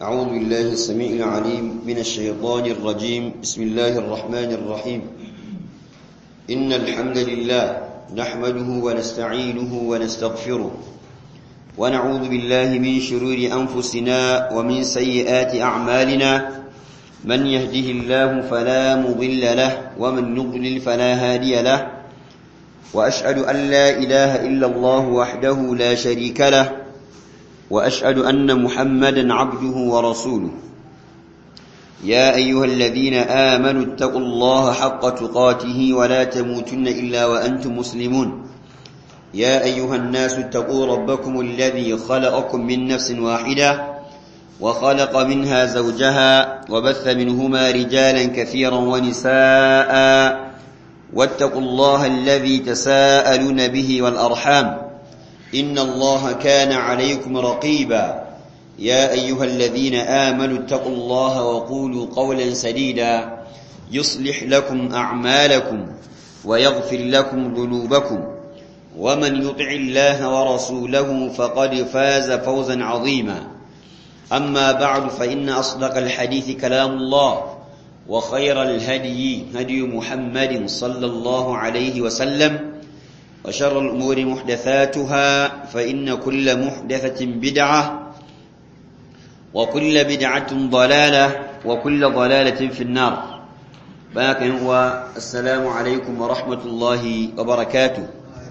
أعوذ بالله السميع العليم من الشيطان الرجيم بسم الله الرحمن الرحيم إن الحمد لله نحمده ونستعينه ونستغفره ونعوذ بالله من شرور أنفسنا ومن سيئات أعمالنا من يهده الله فلا مضل له ومن يضلل فلا هادي له وأشهد أن لا إله إلا الله وحده لا شريك له وأشهد أن محمدا عبده ورسوله يا أيها الذين آمنوا اتقوا الله حق تقاته ولا تموتن إلا وأنتم مسلمون يا أيها الناس اتقوا ربكم الذي خلقكم من نفس واحدة وخلق منها زوجها وبث منهما رجالا كثيرا ونساء واتقوا الله الذي تساءلون به والأرحام إن الله كان عليكم رقيبا يا أيها الذين آمنوا اتقوا الله وقولوا قولا سديدا يصلح لكم أعمالكم ويغفر لكم ذنوبكم ومن يطع الله ورسوله فقد فاز فوزا عظيما أما بعد فإن أصدق الحديث كلام الله وخير الهدي هدي محمد صلى الله عليه وسلم وشر الأمور محدثاتها فإن كل محدثة بدعة وكل بدعة ضلالة وكل ضلالة في النار باك هو السلام عليكم ورحمة الله وبركاته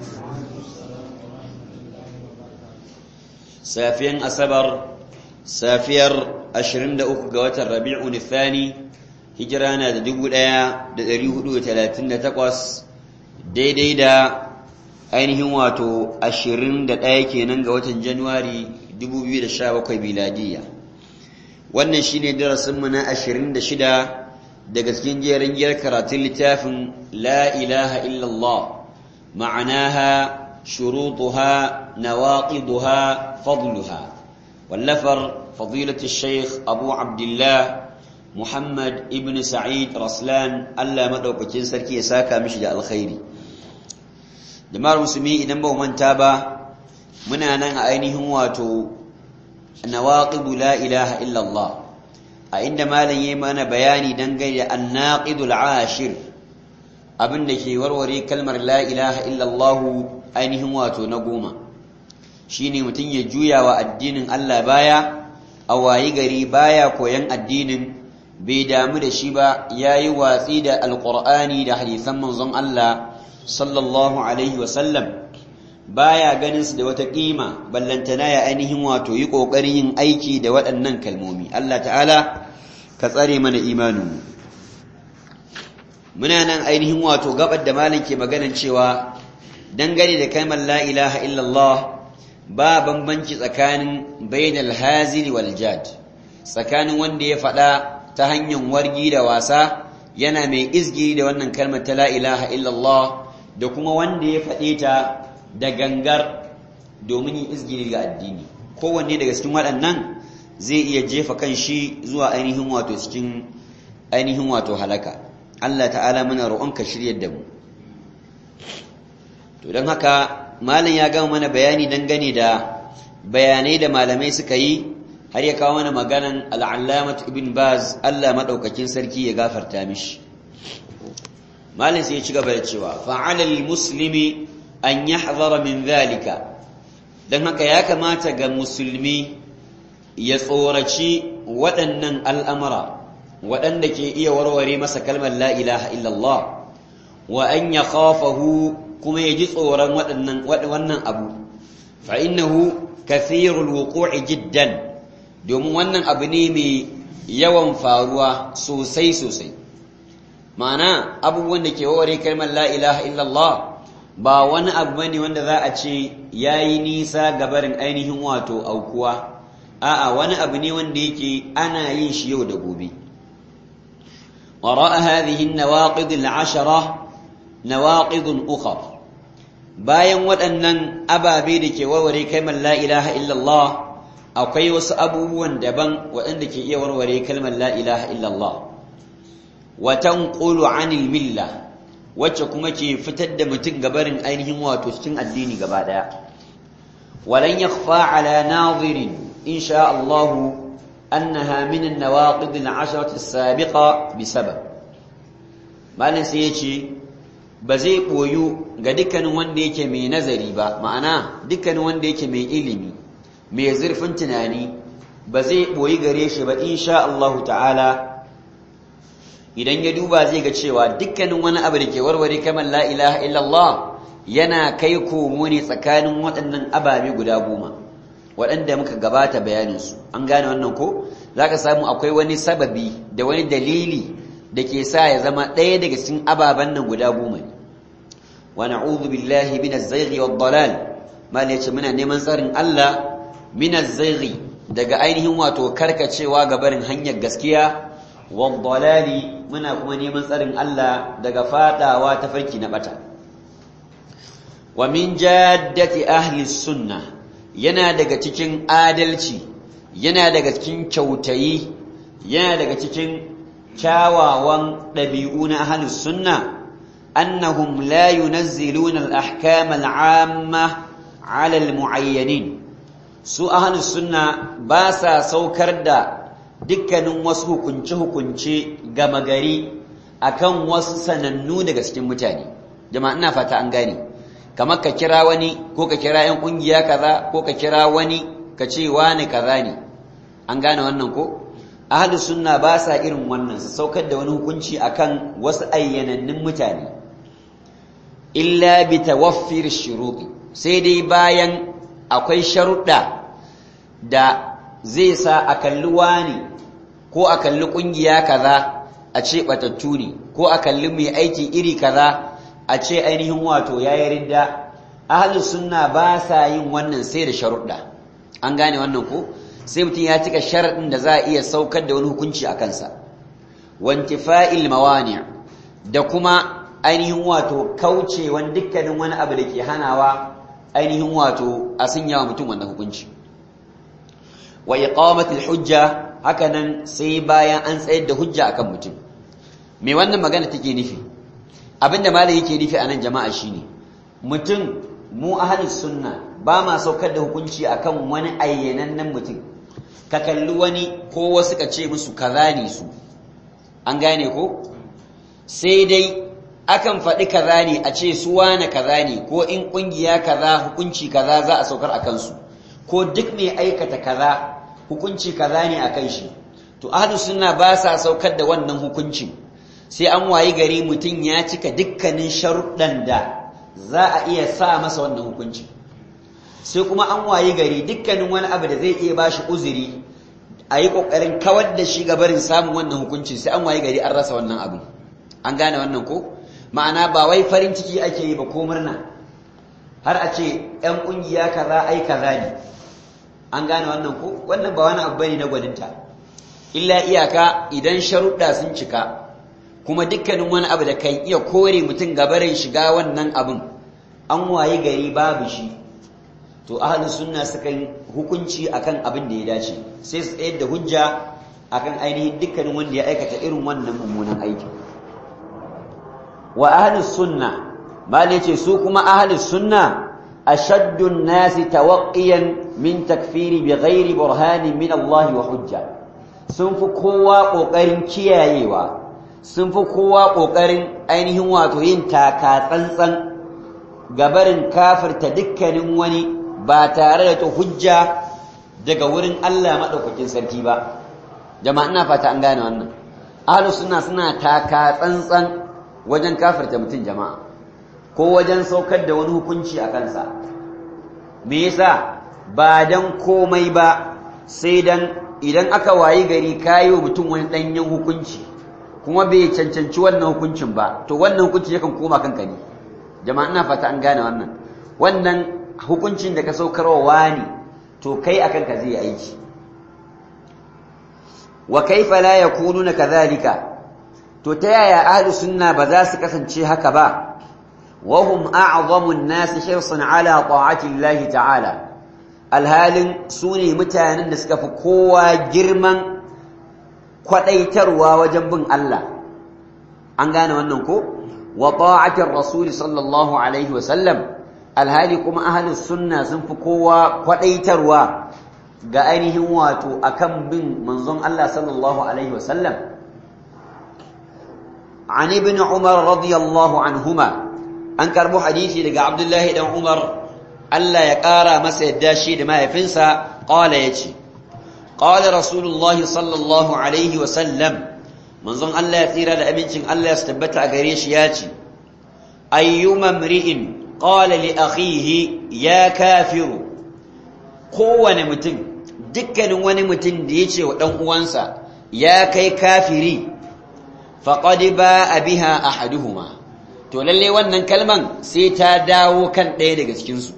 سافيا أسبر سافير أشرين دقوق قوات الربيع الثاني هجرانا دقو الآية دريه ثلاثين تقوس دي دي دا ainihin wato ashirin da ɗaya kenan ga watan januwari 2017 miladiya wannan shine darasinmu na ashirin da shida daga cikin jerin giyar karatun littafin la ilaha illallah ma'anaha shurutuha nawaqiduha fadluha wallafar fadilatu shaykh abu abdullah muhammad ibn sa'id raslan allah madaukakin sarki ya saka mishi da alkhairi jama'ar musulmi idan ba manta ba muna nan a ainihin wato nawaqidu la ilaha illallah a inda malam yayi mana bayani dangane da annaqidul ashir abin da ke warware kalmar la ilaha illallah ainihin wato na goma shine mutum ya juya wa addinin Allah baya a wayi gari baya koyan addinin bai damu da shi ba yayi watsi da alqur'ani da hadisan manzon Allah sallallahu alaihi wasallam baya ganin su da wata kima ballantana ya ainihin wato yi kokarin yin aiki da waɗannan kalmomi Allah ta'ala ka tsare mana imanin muna nan ainihin wato gabar da malam ke maganan cewa dangane da kalmar la ilaha illallah ba bambanci tsakanin bainal hazili wal jad tsakanin wanda ya faɗa ta hanyar wargi da wasa yana mai izgiri da wannan kalmar ta la ilaha illallah da kuma wanda ya faɗe ta da gangar domin yin izgiri ga addini kowanne daga cikin waɗannan zai iya jefa kan shi zuwa ainihin wato cikin ainihin wato halaka Allah ta'ala muna roƙonka shiryar da mu to don haka malam ya gama mana bayani dangane da bayanai da malamai suka yi har ya kawo mana maganan al'allamat ibn baz Allah maɗaukakin sarki ya gafarta mishi malin sai ya ci gaba da cewa fa'alal muslimi an yahzara min zalika dan haka ya kamata ga musulmi ya tsoraci waɗannan al'amura waɗanda ke iya warware masa kalmar la ilaha illallah wa an ya khafahu kuma ya ji tsoron wannan abu fa innahu kathirul wuqu'i jiddan domin wannan abu ne mai yawan faruwa sosai sosai ma'ana abubuwan da ke waware kalmar la ilaha illallah ba wani abu bane wanda za a ce yayi nisa ga barin ainihin wato aukuwa a'a wani abu ne wanda yake ana yin shi yau da gobe وراء هذه النواقض العشرة نواقض أخر bayan waɗannan ababe da ke warware kalmar la ilaha illallah akwai wasu abubuwan daban waɗanda ke iya warware kalmar la ilaha illallah wa tanqulu anil milla wacce kuma ke fitar da mutum gabarin ainihin wato cikin addini gaba daya walan yakhfa ala nadirin insha Allah أنها من النواقض العشرة السابقة بسبب malam sai ya ce ba zai ɓoyu ga dukkanin wanda yake mai nazari ba ma'ana dukkanin wanda yake mai ilimi mai zurfin tunani ba zai ɓoyi gare shi ba insha Allahu ta'ala idan ya duba zai ga cewa dukkanin wani abu da ke warware kamar la ilaha illallah yana kai komo ne tsakanin waɗannan ababe guda goma waɗanda muka gabata bayaninsu an gane wannan ko za ka samu akwai wani sababi da wani dalili da ke sa ya zama ɗaya daga cikin ababen nan guda goma ne wa na'udhu billahi min az-zayghi wad-dalal mal yace muna neman tsarin Allah min az-zayghi daga ainihin wato karkacewa ga barin hanyar gaskiya wad-dalali muna kuma neman tsarin Allah daga fadawa ta farki na bata wa min jaddati ahli sunnah yana daga cikin adalci yana daga cikin kyautayi yana daga cikin kyawawan ɗabi'u na ahlus sunna annahum la yunazziluna al-ahkam al-amma 'ala al-mu'ayyanin su ahlus sunna ba sa saukar da dukkanin wasu hukunce hukunce gama gari akan wasu sanannu daga cikin mutane jama'a ina fata an gane kamar ka kira wani ko ka kira 'yan ƙungiya kaza ko ka kira wani ka ce wani kaza ne an gane wannan ko ahlu sunna ba sa irin wannan su saukar da wani hukunci akan wasu ayyanannun mutane illa bi tawaffir shuruqi sai dai bayan akwai sharuɗa da zai sa a kalli wani ko a kalli ƙungiya kaza a ce batattu ne ko a kalli mai aiki iri kaza a ce ainihin wato ya yi ridda ahalus sunna ba sa yin wannan sai da sharuɗa an gane wannan ko sai mutum ya cika sharaɗin da za a iya saukar da wani hukunci a kansa wantifa'il mawani da kuma ainihin wato kaucewan dukkanin wani abu da ke hanawa ainihin wato a sanya wa mutum wannan hukunci wa iqamatul hujja hakanan sai bayan an tsayar da hujja akan mutum me wannan magana take nufi abinda malai yake nufi a nan jama'a shine mutum mu ahlus sunna ba ma saukar da hukunci akan wani ayyanannen mutum ka kalli wani ko wasu ka ce musu kaza ne su an gane ko sai dai akan faɗi kaza ne a ce su wane kaza ne ko in ƙungiya kaza hukunci kaza za a saukar a kansu ko duk mai aikata kaza hukunci kaza ne a kan shi to ahlus sunna ba sa saukar da wannan hukuncin sai an wayi gari mutum ya cika dukkanin sharuɗan da za a iya sa masa wannan hukunci sai kuma an wayi gari dukkanin wani abu da zai iya bashi uzuri a yi ƙoƙarin kawar da shi barin samun wannan hukunci sai an wayi gari an rasa wannan abu an gane wannan ko ma'ana ba wai farin ciki ake yi ba ko murna har a ce 'yan ƙungiya kaza ai kaza ne an gane wannan ko wannan ba wani abu bane na gwaninta illa iyaka idan sharuɗa sun cika kuma dukkanin wani abu da kan iya kore mutum gabarin shiga wannan abin an wayi gari babu shi to ahli sunna sukan hukunci akan abin da ya dace sai su tsayar da hujja akan ainihin dukkanin wanda ya aikata irin wannan mummunan aiki wa ahli sunna mali ce su kuma ahli sunna ashaddu an-nasi tawaqqiyan min takfiri bighairi burhanin min Allah wa hujja sun fi kowa kokarin kiyayewa sun fi kowa ƙoƙarin ainihin wato yin taka tsantsan gabarin kafirta dukkanin wani ba tare da ta hujja daga wurin Allah maɗaukakin sarki ba jama'a ina fata an gane wannan ahlus sunna suna taka tsantsan wajen kafirta mutum jama'a ko wajen saukar da wani hukunci a kansa me yasa ba dan komai ba sai dan idan aka wayi gari kayo mutum wani ɗanyen hukunci kuma bai cancanci wannan hukuncin ba to wannan hukuncin yakan koma kanka ne jama'a ina fata an gane wannan wannan hukuncin da ka saukarwa wani to kai akan ka zai aiki wa kaifa la yakununa kadhalika to ta yaya ahlus sunna ba za su kasance haka ba wa hum a'zamu an-nas hirsan ala ta'ati Allah ta'ala alhalin sune mutanen da suka fi kowa girman kwadaitarwa wajen bin Allah an gane wannan ko wa ta'atir rasul sallallahu alaihi wa sallam alhali kuma ahlus sunna sun fi kowa kwadaitarwa ga ainihin wato akan bin manzon Allah sallallahu alaihi wasallam an ibn Umar radiyallahu anhuma an karbo hadisi daga Abdullahi dan Umar Allah ya ƙara masa yadda shi da mahaifinsa qala yace qala rasulullah sallallahu alaihi wasallam manzon Allah ya tsira da abincin Allah ya tabbata a gare shi yace ayyuma mri'in qala li akhihi ya kafiru kowane mutum dukkanin wani mutum da ya ce wa ɗan uwansa ya kai kafiri faqad ba biha ahaduhuma to lalle wannan kalman sai ta dawo kan ɗaya daga cikinsu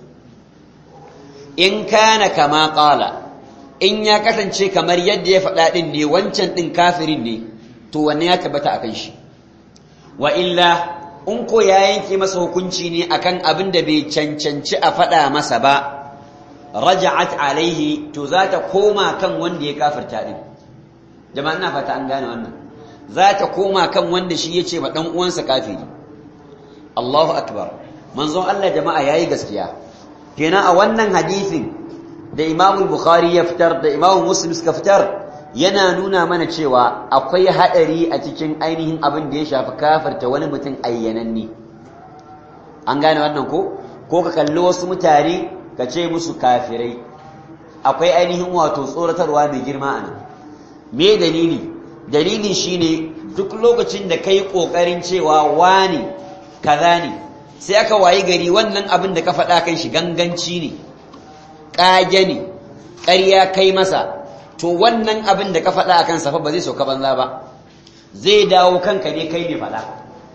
in kana kama ƙala in ya kasance kamar yadda ya faɗa ɗin ne wancan ɗin kafirin ne to wannan ya tabbata a kan shi wa illa in ko ya yanke masa hukunci ne akan abin da bai cancanci a faɗa masa ba raja'at alaihi to za ta koma kan wanda ya kafirta din jama'a ina fata an gane wannan za ta koma kan wanda shi yace ma dan uwansa kafiri Allahu akbar manzon Allah jama'a yayi gaskiya kenan a wannan hadisin da Imam Bukhari ya fitar da Imam Muslim suka fitar yana nuna mana cewa akwai hadari a cikin ainihin abin da ya shafi kafirta wani mutum ayyananne an gane wannan ko ko ka kalli wasu mutane ka ce musu kafirai akwai ainihin wato tsoratarwa mai girma a nan me dalili dalili shine duk lokacin da kai kokarin cewa wani kaza ne sai aka wayi gari wannan abin da ka faɗa kan shi ganganci ne ƙage ne ƙarya kai masa to wannan abin da ka faɗa akan safa ba zai sauka banza ba zai dawo kanka ne kai ne faɗa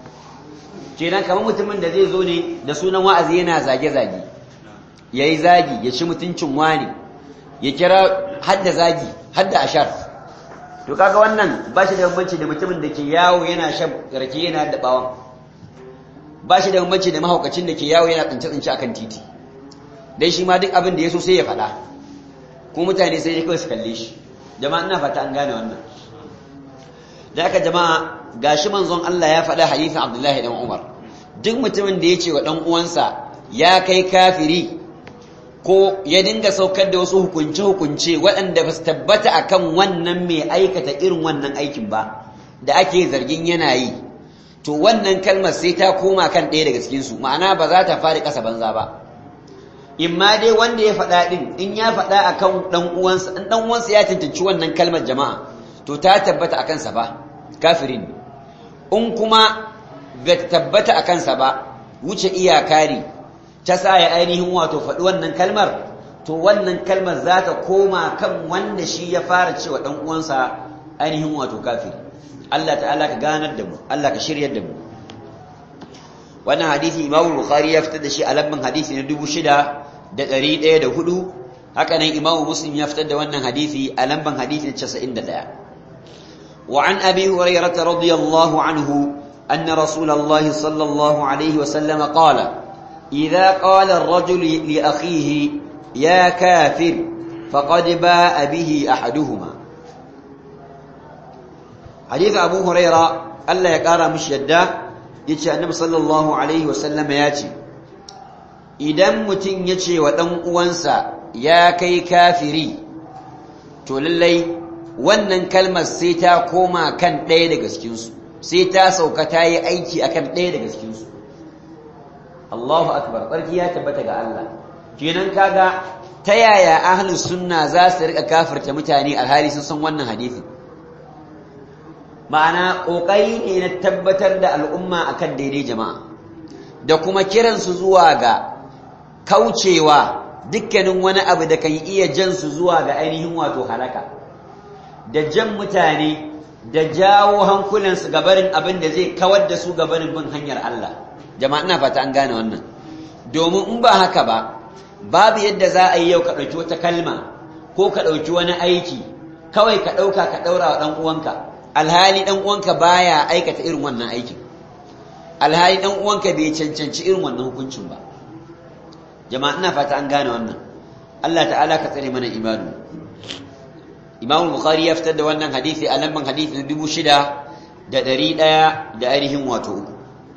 kenan kamar mutumin da zai zo ne da sunan wa'azi yana zage-zage ya yi zagi ya ci mutuncin wani ya kira hadda zagi hadda ashar to kaga wannan ba shi da bambanci da mutumin da ke yawo yana shan rake yana da bawon ba shi da bambanci da mahaukacin da ke yawo yana tsince-tsince akan titi dai shi ma duk abin da ya so sai ya faɗa kuma mutane sai ya kawai su kalle shi jama'a ina fata an gane wannan da aka jama'a gashi manzon Allah ya faɗa hadisin Abdullahi dan Umar duk mutumin da ya ce wa dan uwansa ya kai kafiri ko ya dinga saukar da wasu hukunce-hukunce waɗanda ba su tabbata a kan wannan mai aikata irin wannan aikin ba da ake zargin yana yi to wannan kalmar sai ta koma kan ɗaya daga cikinsu ma'ana ba za ta fari ƙasa banza ba in ma dai wanda ya faɗa ɗin in ya faɗa a kan ɗan uwansa in ɗan uwansa ya cancanci wannan kalmar jama'a to ta tabbata a kansa ba kafirin in kuma ba tabbata a kansa ba wuce iyaka ne ta sa ya ainihin wato faɗi wannan kalmar to wannan kalmar za ta koma kan wanda shi ya fara cewa ɗan uwansa ainihin wato kafiri Allah ta'ala ka ganar da mu Allah ka shiryar da mu wannan hadisi Imam Bukhari ya fitar da shi a lambin hadisi na 6104 haka nan Imam Muslim ya fitar da wannan hadisi a lamban hadisi na 91 wa an Abi Hurairah radiyallahu anhu anna Rasulullah sallallahu alaihi wa sallam qala إذا قال الرجل لأخيه يا كافر فقد باء به أحدهما حديث أبو هريرة ألا يقارى مش يده يتشى النبي صلى الله عليه وسلم ياتي idan mutum ya ce wa ɗan uwansa ya kai kafiri to lallai wannan kalmar sai ta koma kan ɗaya daga cikinsu sai ta sauka ta yi aiki akan ɗaya daga cikinsu Allahu akbar barki ya tabbata ga Allah kenan kaga ta yaya ahlus sunna za su rika kafirta mutane alhali sun san wannan hadisi ma'ana kokari ne na tabbatar da al'umma akan daidai jama'a da kuma kiransu zuwa ga kaucewa dukkanin wani abu da kan iya jan su zuwa ga ainihin wato halaka da jan mutane da jawo hankulansu gabarin abin da zai kawar da su gabarin bin hanyar Allah jama'a ina fata an gane wannan domin in ba haka ba babu yadda za a yi yau ka ɗauki wata kalma ko ka ɗauki wani aiki kawai ka ɗauka ka ɗaura wa ɗan uwanka alhali ɗan uwanka baya aikata irin wannan aikin alhali ɗan uwanka bai cancanci irin wannan hukuncin ba jama'a ina fata an gane wannan Allah ta'ala ka tsare mana imanu Imam Bukhari ya fitar da wannan hadisi a lamban hadisi na dubu shida da ɗari ɗaya da ainihin wato uku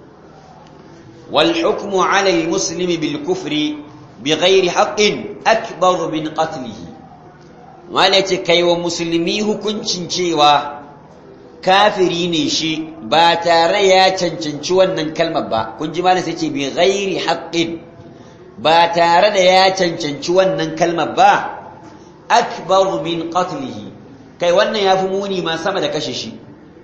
والحكم على المسلم بالكفر بغير حق أكبر من قتله mala yace kai wa musulmi hukuncin cewa kafiri ne shi ba tare ya cancanci wannan kalmar ba kun ji malam sai ce bi ghairi haqqin ba tare da ya cancanci wannan kalmar ba akbar min qatlihi kai wannan yafi muni ma sama da kashe shi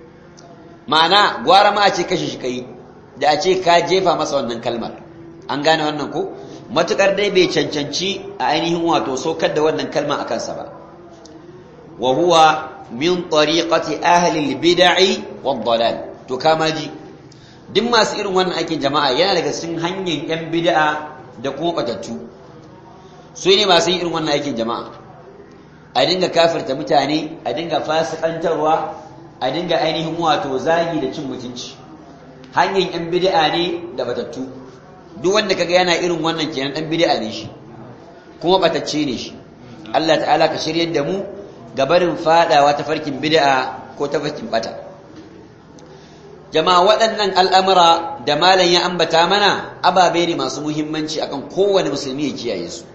ma'ana gwara ma a ce kashe shi kai da a ce ka jefa masa wannan kalmar an gane wannan ko matukar dai bai cancanci a ainihin wato saukar da wannan kalma a kansa ba wa huwa min tariqati ahli al-bid'i wad-dalal to kama ji duk masu irin wannan aikin jama'a yana daga cikin hanyar yan bid'a da kuma batattu su ne masu irin wannan aikin jama'a a dinga kafirta mutane a dinga fasikantarwa a dinga ainihin wato zagi da cin mutunci hanyar yan bid'a ne da batattu duk wanda kaga yana irin wannan kenan dan bid'a ne shi kuma batacce ne shi Allah ta'ala ka shiryar da mu gabarin fadawa ta farkin bid'a ko ta farkin bata jama'a waɗannan al'amura da malam ya ambata mana ababe ne masu muhimmanci akan kowane musulmi ya kiyaye su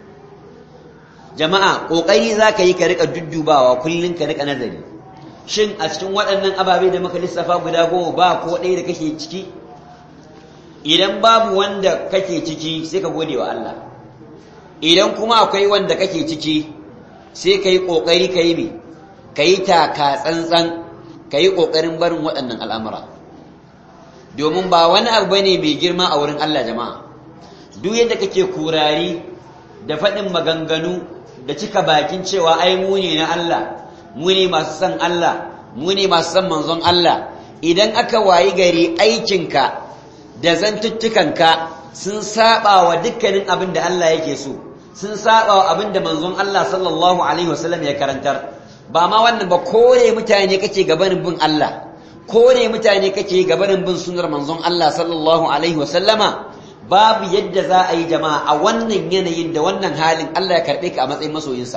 jama'a kokari zaka yi ka rika duddubawa kullun ka rika nazari shin a cikin waɗannan ababe da muka lissafa guda goma ba ko ɗaya da kake ciki idan babu wanda kake ciki sai ka gode wa Allah idan kuma akwai wanda kake ciki sai ka yi ƙoƙari ka yi mai ka yi taka tsantsan ka yi ƙoƙarin barin waɗannan al'amura domin ba wani abu ne mai girma a wurin Allah jama'a duk yadda kake kurari da faɗin maganganu da cika bakin cewa ai mu ne na Allah mu ne masu son Allah mu ne masu son manzon Allah idan aka wayi gari aikinka da zantuttukanka sun saba wa dukkanin abin da Allah yake so sun saba wa abin da manzon Allah sallallahu alaihi wasallam ya karantar ba ma wannan ba kore mutane kake gabanin bin Allah kore mutane kake gabanin bin sunnar manzon Allah sallallahu alaihi wasallama babu yadda za a yi jama'a a wannan yanayin da wannan halin Allah ya karbe ka a matsayin masoyinsa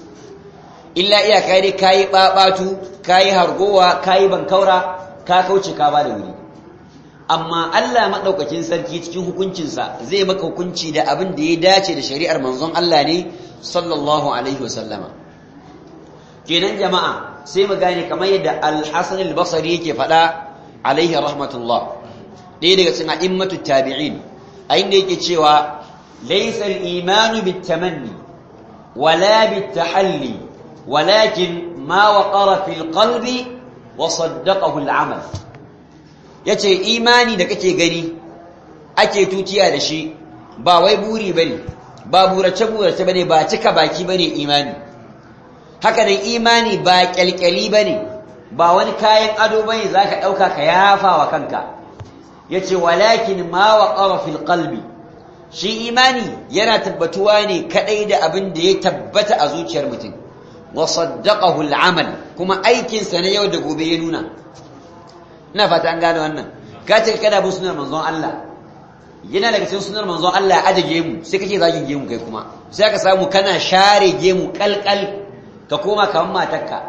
illa iya kai dai kayi babatu kayi hargowa kayi bankaura ka kauce ka ba da wuri amma Allah maɗaukakin sarki cikin hukuncinsa zai maka hukunci da abin da ya dace da shari'ar manzon Allah ne sallallahu alaihi wasallama kenan jama'a sai mu gane kamar yadda al-Hasan al-Basri yake faɗa alaihi rahmatullah ɗaya daga cikin a'immatu tabi'in a inda yake cewa laysa al-imanu bit-tamanni wala bit-tahalli walakin ma waqara fil qalbi wa saddaqahu al-amal ya ce imani da kake gani ake tutiya da shi ba wai buri bane ba burace-burace bane ba cika baki bane imani haka nan imani ba kyalkyali bane ba wani kayan ado bane zaka dauka ka yafa wa kanka yace walakin ma waqara fil qalbi shi imani yana tabbatuwa ne kadai da abin da ya tabbata a zuciyar mutum wa saddaqahu al-amal kuma aikin sa na yau da gobe ya nuna ina fata an gane wannan ka ce kada bin sunar manzon Allah yana daga cikin sunar manzon Allah aje gemu sai kake zagin gemu kai kuma sai ka samu kana share gemu kalkal ka koma kaman matarka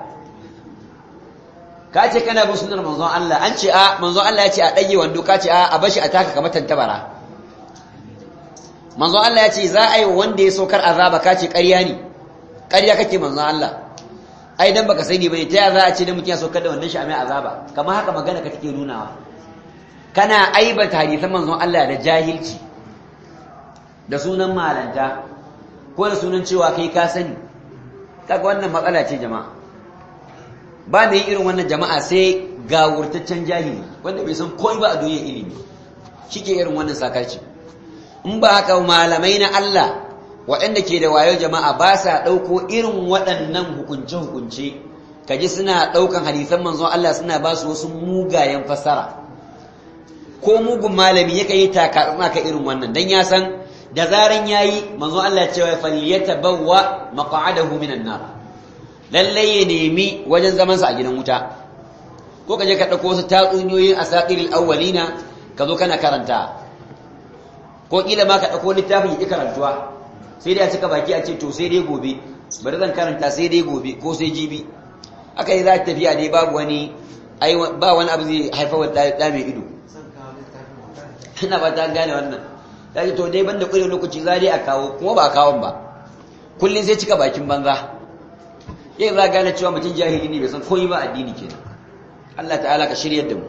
ka ce kana bin sunar manzon Allah an ce a manzon Allah ya ce a dage wando ka ce a a bashi a taka kamar tantabara manzon Allah ya ce za a yi wanda ya saukar azaba ka ce ƙarya ne ƙarya kake manzon Allah ai dan baka sani bane ta za a ce da mutum ya saukar da wannan shi a mai azaba kamar haka magana ka take nunawa kana aibata hadisan manzon Allah da jahilci da sunan malanta ko da sunan cewa kai ka sani kaga wannan matsala ce jama'a ba mai irin wannan jama'a sai gawurtaccen jahili wanda bai san komai ba a duniyar ilimi shike irin wannan sakarci in ba haka malamai na Allah waɗanda ke da wayo jama'a ba sa ɗauko irin waɗannan hukunce-hukunce kaji suna ɗaukan hadisan manzon Allah suna ba su wasu mugayen fassara ko mugun malami yake yi taka ka irin wannan dan ya san da zaran yayi manzon Allah ya ce wa falyatabawwa maq'adahu minan nar lalle ya nemi wajen zaman sa a gidan wuta ko kaje ka dauko wasu tatsuniyoyin asatiril awwalina ka zo kana karanta ko kila ma ka dauko littafin yi karantuwa sai dai a cika baki a ce to sai dai gobe bari zan karanta sai dai gobe ko sai jibi aka yi za ta tafiya dai babu wani ba wani abu zai haifar da mai ido ina ba ta gane wannan ta ce to dai banda kure lokaci za dai a kawo kuma ba a kawon ba kullum sai cika bakin banza yin za gane cewa mutum jahili ne bai san koyi ba addini kenan Allah ta'ala ka shiryar da mu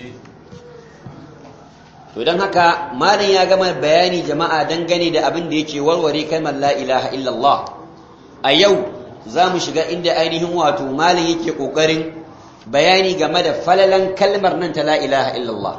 to don haka malam ya gama bayani jama'a dangane da abin da yake warware kalmar la ilaha illallah a yau za mu shiga inda ainihin wato malam yake kokarin bayani game da falalan kalmar nan ta la ilaha illallah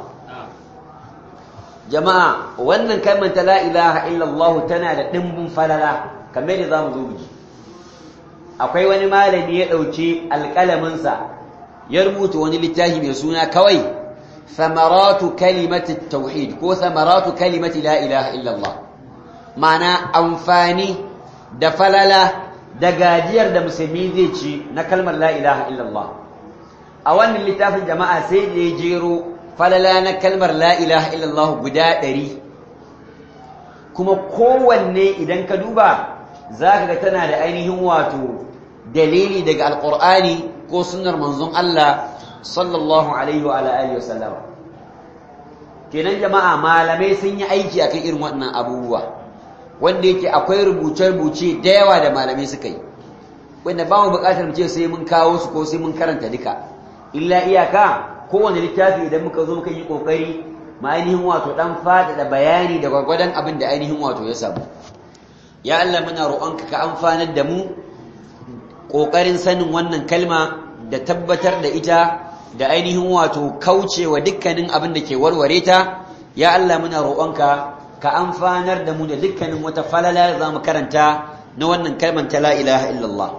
jama'a wannan kalmar ta la ilaha illallah tana da dimbin falala kamar da zamu zo biji akwai wani malami ya dauki alƙalaminsa ya rubuta wani littafi mai suna kawai ثمرات كلمة التوحيد كو ثمرات كلمة لا إله إلا الله معنى أنفاني دفللا دقاجير دا مسلمي ذيتشي نكلمة لا إله إلا الله أولا اللي تافل جماعة سيد يجيرو فللا نكلمة لا إله إلا الله قداء دري كما kowanne idan ka duba za ka ga tana da ainihin wato dalili daga alƙur'ani ko sunnar manzon Allah sallallahu alaihi wa alihi wa sallama kenan jama'a malamai sun yi aiki akan irin waɗannan abubuwa wanda yake akwai rubuce-rubuce da yawa da malamai suka yi wanda ba mu buƙatar mu ce sai mun kawo su ko sai mun karanta duka illa iyaka kowane littafi idan muka zo muka yi kokari ma ainihin wato dan faɗaɗa bayani da gwargwadon abin da ainihin wato ya samu ya Allah muna roƙonka ka amfanar da mu ƙoƙarin sanin wannan kalma da tabbatar da ita da ainihin wato kaucewa dukkanin abin da ke warware ta ya Allah muna roƙonka ka amfanar da mu da dukkanin wata falala za mu karanta na wannan kalmar ta la ilaha illallah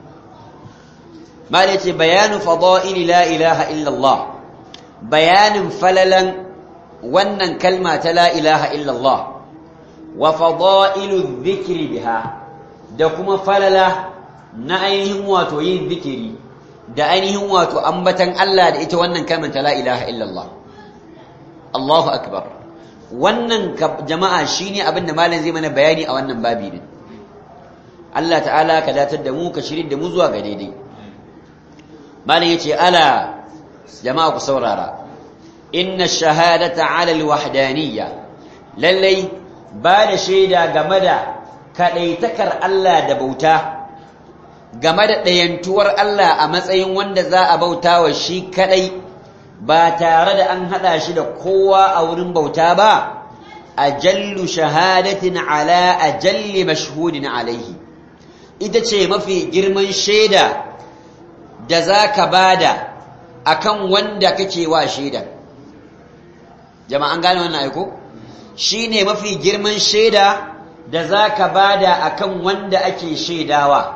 mala ce bayanu fada'ili la ilaha illallah bayanin falalan wannan kalma ta la ilaha illallah wa fada'ilu dhikri biha da kuma falala na ainihin wato yin zikiri da ainihin wato ambatan Allah da ita wannan kalmar ta la ilaha illallah Allahu akbar wannan jama'a shine abin da malam zai mana bayani a wannan babi din Allah ta'ala ka datar da mu ka shirin da mu zuwa ga daidai malam yace ala jama'a ku saurara inna shahadata ala alwahdaniyya lallai ba da shaida game da kadaitakar Allah da bauta game da ɗayantuwar Allah a matsayin wanda za a bauta wa shi kaɗai ba tare da an haɗa shi da kowa a wurin bauta ba a jallu shahadatin ala a jalli mashhudin alaihi ita ce mafi girman shaida da za ka bada a kan wanda kake wa shaida jama'an gane wannan aiko shi ne mafi girman shaida da za ka bada a kan wanda ake shaidawa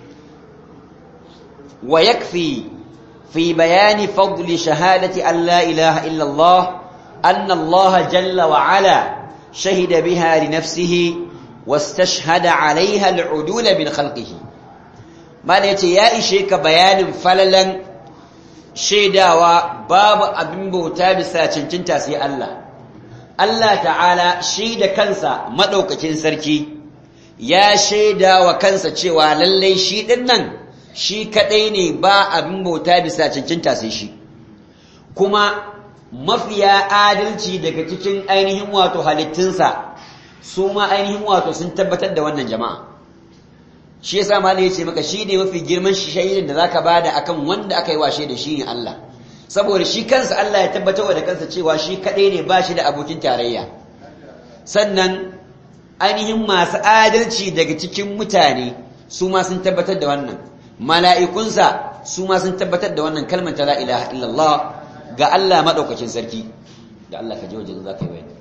ويكفي في بيان فضل شهادة أن لا إله إلا الله أن الله جل وعلا شهد بها لنفسه واستشهد عليها العدول من خلقه ما ليتي يا إشيك بيان فللا شيدا وباب أبن بوتا بساتشنتين تاسي الله الله تعالى شيد كنسا مدوكة سركي يا شيدا وكنسا شوى للي شيدنن shi kadai ne ba abin bauta bisa cancanta sai shi kuma mafiya adalci daga cikin ainihin wato halittunsa su ma ainihin wato sun tabbatar da wannan jama'a shi yasa ma ya ce maka shi ne mafi girman shaidin da zaka bada akan wanda aka yi wa da shi ne Allah saboda shi kansa Allah ya tabbatar da kansa cewa shi kadai ne ba shi da abokin tarayya sannan ainihin masu adalci daga cikin mutane su ma sun tabbatar da wannan mala'ikunsa su ma sun tabbatar da wannan kalmar ta la ilaha illallah ga Allah maɗaukacin sarki da Allah ka ji wajen za ka yi bayani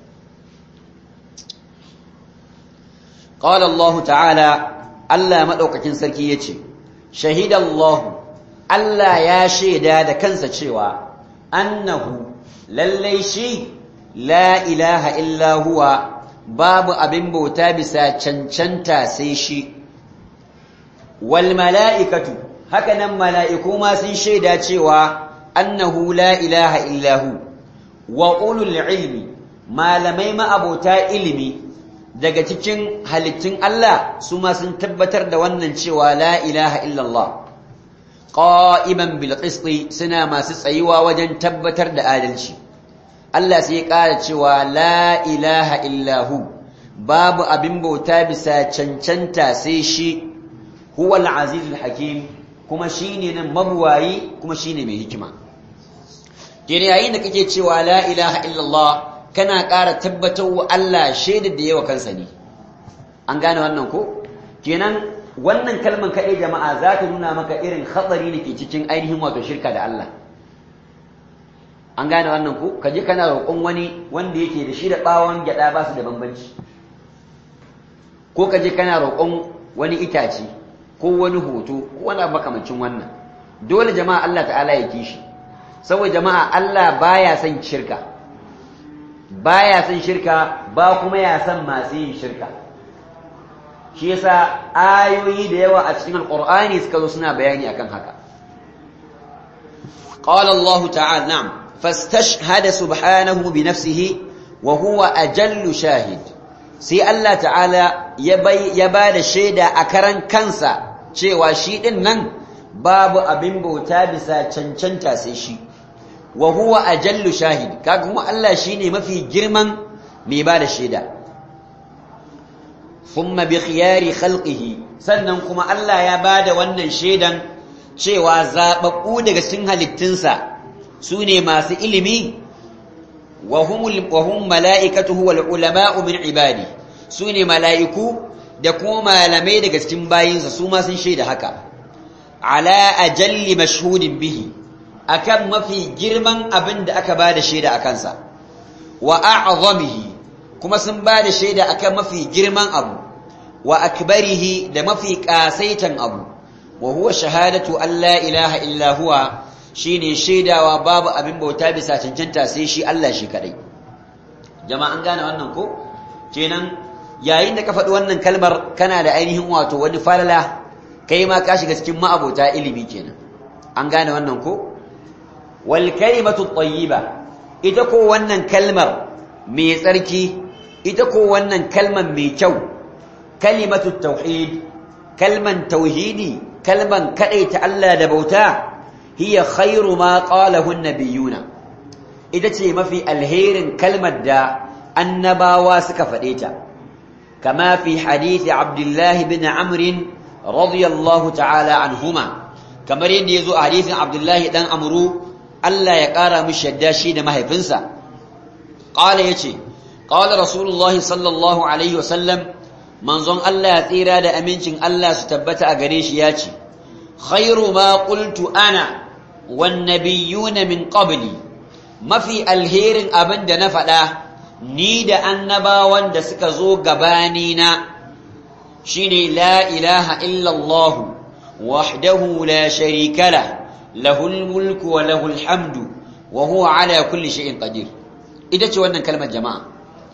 ƙawar Allah ta'ala Allah maɗaukacin sarki ya ce shahidallahu Allah ya shaida da kansa cewa annahu lallai shi la ilaha illa huwa babu abin bauta bisa cancanta sai shi wal mala'ikatu hakanan mala'iku ma sun shaida cewa annahu la ilaha illahu wa ulul ilmi malamai ma'abota ilimi daga cikin halittun Allah su ma sun tabbatar da wannan cewa la ilaha illallah qa'iman bil qisti suna masu tsayuwa wajen tabbatar da adalci Allah sai ya ƙara cewa la ilaha illahu babu abin bauta bisa cancanta sai shi huwa al-azizul hakim kuma shine nan mabuwayi kuma shine mai hikima kene yayin da kake cewa la ilaha illallah kana ƙara tabbatar wa Allah shaidar da yawa kansa ne an gane wannan ko kenan wannan kalman kaɗai jama'a za ta nuna maka irin hatsari da ke cikin ainihin wato shirka da Allah an gane wannan ko kaje kana roƙon wani wanda yake da shi da ɓawon gyaɗa ba su da bambanci ko kaje kana roƙon wani itace ko wani hoto ko wani abu makamancin wannan dole jama'a Allah ta'ala ya kishi saboda jama'a Allah baya son shirka baya son shirka ba kuma ya san masu yin shirka shi yasa ayoyi da yawa a cikin alqur'ani suka zo suna bayani akan haka qala Allah ta'ala na'am fastashhada subhanahu bi nafsihi wa huwa ajallu shahid sai Allah ta'ala ya ba da shaida a karan kansa cewa shi din nan babu abin bauta bisa cancanta sai shi wa huwa ajallu shahid kaga kuma Allah shine mafi girman mai ba da shaida thumma bi khiyari khalqihi sannan kuma Allah ya ba da wannan shaidan cewa zababbu daga cikin halittunsa sune masu ilimi wa humul wa hum malaikatuhu wal ulama'u min ibadi sune malaiku da kuma malamai daga cikin bayinsa su ma sun shaida haka ala ajalli mashhudin bihi akan mafi girman abin da aka ba da shaida a kansa wa a'zamihi kuma sun ba da shaida akan mafi girman abu wa akbarihi da mafi kasaitan abu wa huwa shahadatu an la ilaha illa huwa shine shaidawa babu abin bauta bisa cancanta sai shi Allah shi kadai jama'a an gane wannan ko kenan yayin da ka faɗi wannan kalmar kana da ainihin wato wani falala kai ma ka shiga cikin ma'abota ilimi kenan an gane wannan ko wal kalimatu tayyiba ita ko wannan kalmar mai tsarki ita ko wannan kalmar mai kyau kalimatu tauhid kalman tauhidi kalman kadaita Allah da bauta hiya khairu ma qalahu an-nabiyuna ita ce mafi alherin kalmar da annabawa suka faɗe ta kama fi hadisi Abdullah ibn Amr radiyallahu ta'ala anhuma kamar yadda yazo a hadisin Abdullah dan Amru Allah ya ƙara mishi yadda shi da mahaifinsa qala yace qala rasulullahi sallallahu alaihi wasallam manzon Allah ya tsira da amincin Allah su tabbata a gare shi yace khairu ma qultu ana wan nabiyyuna min qabli mafi alherin abin da na faɗa ni da annabawan da suka zo gabani na shine la ilaha illa Allah wahdahu la sharika la lahul mulku wa lahul hamdu wa huwa ala kulli shay'in qadir ita ce wannan kalmar jama'a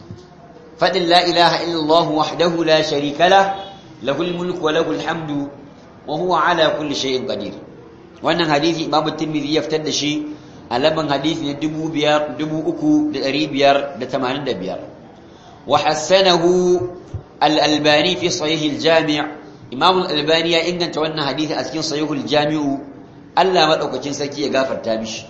fadin la ilaha illa Allah wahdahu la sharika la lahul mulku wa lahul hamdu wa huwa ala kulli shay'in qadir wannan hadisi Imam Tirmidhi ya fitar da shi a laban hadisi na 3585 wa hassanahu al-Albani fi sahih al-Jami' Imam al-Albani ya inganta wannan hadisi a cikin sahih al-Jami' Allah madaukakin sarki ya gafarta mishi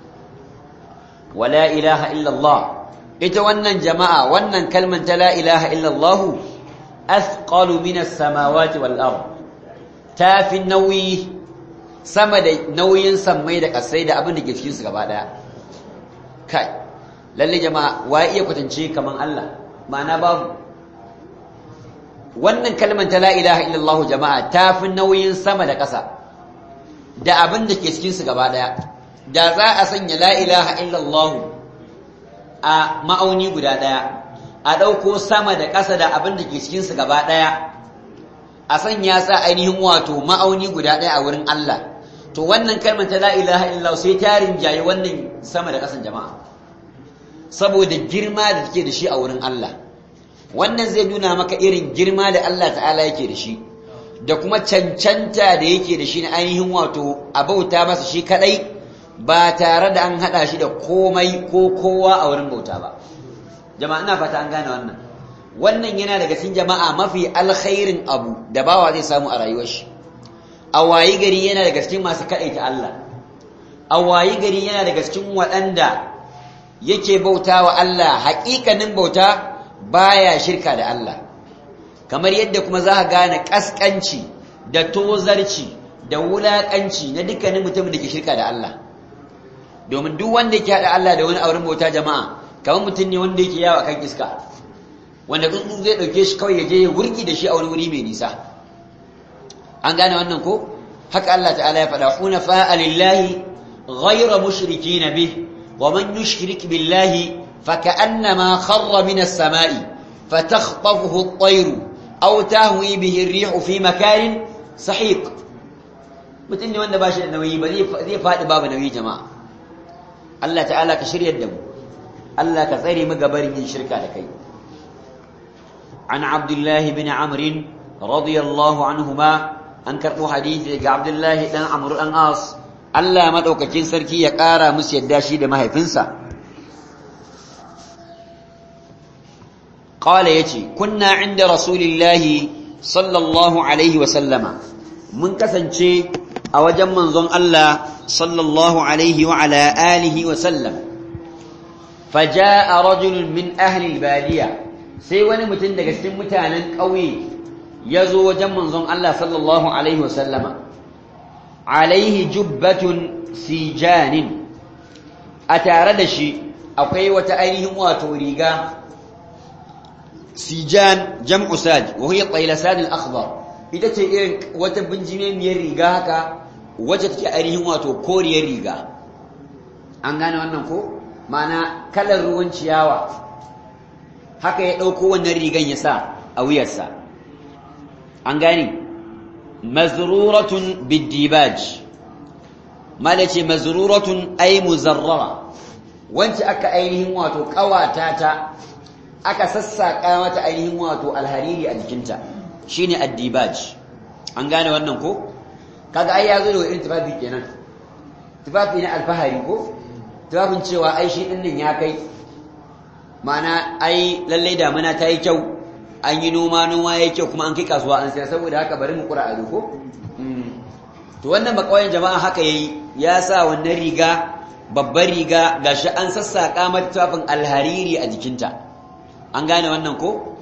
wala ilaha illa Allah ita wannan jama'a wannan kalman ta la ilaha illa Allah athqalu min as-samawati wal ard tafi nauyi sama da nauyin sammai da kasai da abin da ke cikin su gaba daya kai lalle jama'a wa iya kwatance kaman Allah ma'ana babu wannan kalmar ta la ilaha illallah jama'a ta fi nauyin sama da ƙasa da abin da ke cikin su gaba daya da za a sanya la ilaha illallah a ma'auni guda daya a ɗauko sama da ƙasa da abin da ke cikin su gaba daya a sanya sa ainihin wato ma'auni guda daya a wurin Allah to wannan kalmar ta la ilaha illallah sai ta rinjaye wannan sama da ƙasan jama'a saboda girma da take da shi a wurin Allah wannan zai nuna maka irin girma da Allah ta'ala yake da shi da kuma cancanta da yake da shi na ainihin wato a bauta masa shi kadai ba tare da an hada shi da komai ko kowa a wurin bauta ba jama'a ina fata an gane wannan wannan yana daga cikin jama'a mafi alkhairin abu da bawa zai samu a rayuwar shi a wayi gari yana daga cikin masu kaɗaita Allah a wayi gari yana daga cikin waɗanda yake bauta wa Allah haƙiƙanin bauta baya shirka da Allah kamar yadda kuma za ka gane ƙasƙanci da tozarci da wulakanci na dukkanin mutumin da ke shirka da Allah domin duk wanda yake hada Allah da wani auren bauta jama'a kamar mutum ne wanda yake yawo akan iska wanda tsuntsu zai dauke shi kawai ya je ya gurgi da shi a wani wuri mai nisa an gane wannan ko haka Allah ta'ala ya faɗa hunafa lillahi ghayra mushrikina bih wa man yushrik billahi faka'annama kharra min as-sama'i fatakhtafuhu at-tayr aw tahwi bihi ar-rihu fi makanin sahiq mutum ne wanda ba shi da nauyi ba zai faɗi babu nauyi jama'a Allah ta'ala ka shiryar da mu Allah ka tsare mu gabarin yin shirka da kai an abdullahi bin amr radiyallahu anhuma an karɓo hadisi daga abdullahi dan amr dan as Allah madaukakin sarki ya ƙara musu yadda shi da mahaifinsa قال يتي كنا عند رسول الله صلى الله عليه وسلم من كسنشي أوجم منظم الله صلى الله عليه وعلى آله وسلم فجاء رجل من أهل البادية سيوان متندق متانا قوي يزو وجم منظم الله صلى الله عليه وسلم عليه جبة سيجان أتاردشي أقوي وتأيهم وتوريقا sijan jam'u saj wa hiya taylasan al-akhdar ita ce irin wata binjime miyar riga haka wacce take ainihin wato koriyar riga an gane wannan ko ma'ana kalar ruwan ciyawa haka ya dauko wannan rigan ya sa a wuyarsa an gane mazruratun bidibaj mala ce mazruratun ay muzarrara wacce aka ainihin wato kawata ta aka sassaƙa mata ainihin wato alhariri a jikinta shine addibaj an gane wannan ko kaga ai ya zo da irin tufafi kenan tufafi na alfahari ko tufafin cewa ai shi din nan ya kai ma'ana ai lallai damuna ta yi kyau an yi noma noma ya kyau kuma an kai kasuwa an sayar saboda haka bari mu kura ado ko to wannan bakawayen jama'a haka yayi ya sa wannan riga babbar riga gashi an sassaƙa mata tufafin alhariri a jikinta an gane wannan ko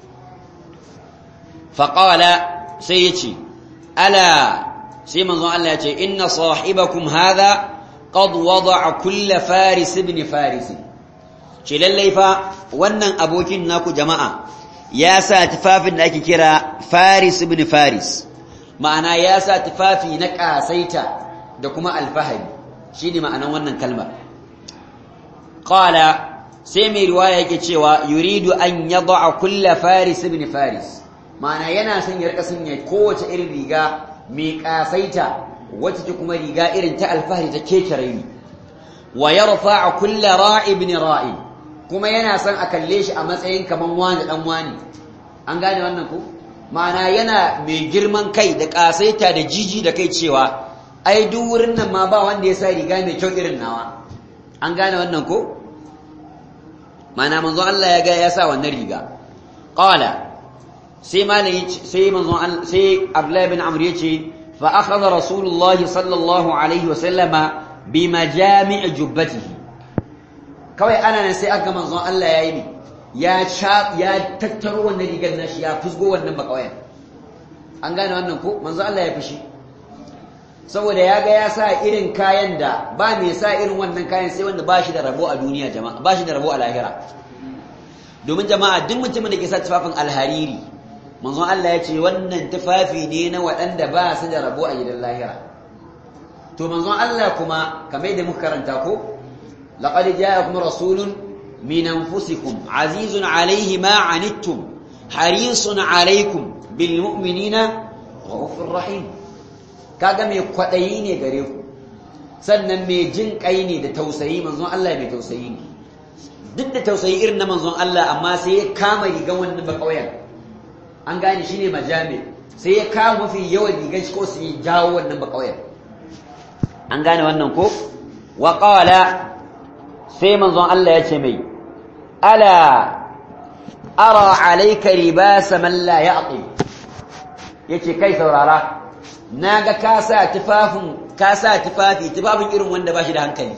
faƙawala sai ya ce ala sai manzon Allah ya ce inna sahibakum hadha qad wada'a kulla faris ibn faris ce lallai fa wannan abokin naku jama'a ya sa tufafin da ake kira faris ibn faris ma'ana ya sa tufafi na ƙasaita da kuma alfahari shine ma'anan wannan kalmar qala sai mai riwaya yake cewa yuridu an yad'a kulla faris ibn faris ma'ana yana son ya rika sanya kowace irin riga mai kasaita wacce ta kuma riga irin ta alfahari ta keke raini wa yarfa'a kulla ra'i ibn ra'i kuma yana son a kalle shi a matsayin kaman wani dan wani an gane wannan ko ma'ana yana mai girman kai da kasaita da jiji da kai cewa ai duk wurin nan ma ba wanda ya sa riga mai kyau irin nawa an gane wannan ko mana manzon Allah ya ga ya sa wannan riga qala sai malai sai manzon sai Abdullah bin Amr yace fa akhadha Rasulullah sallallahu alaihi wa sallama bi majami' jubbatihi kawai ana nan sai aka manzon Allah yayi ne ya sha ya tattaro wannan rigar nashi ya fusgo wannan bakawayan an gane wannan ko manzon Allah ya fushi saboda ya ga ya sa irin kayan da ba mai sa irin wannan kayan sai wanda ba shi da rabo a duniya jama'a ba shi da rabo a lahira domin jama'a duk mutumin da ke sa tufafin alhariri manzon Allah ya ce wannan tufafi ne na waɗanda ba su da rabo a gidan lahira to manzon Allah kuma kamar yadda muka karanta ko laqad ja'akum rasulun min anfusikum azizun alayhi ma anittum harisun alaykum bil mu'minina ghafurur rahim kaga mai kwaɗayi ne gare ku sannan mai jin ƙai ne da tausayi manzon Allah mai tausayi ne duk da tausayi irin na manzon Allah amma sai ya kama rigan wannan ba ƙauyen an gane shi ne majami sai ya kama mafi yawan rigan shi ko su yi jawo wannan ba ƙauyen an gane wannan ko wa qala sai manzon Allah ya ce mai ala ara alayka libasa man la ya'qil yace kai saurara na ga ka sa tufafin ka sa tufafi tufafin irin wanda ba shi da hankali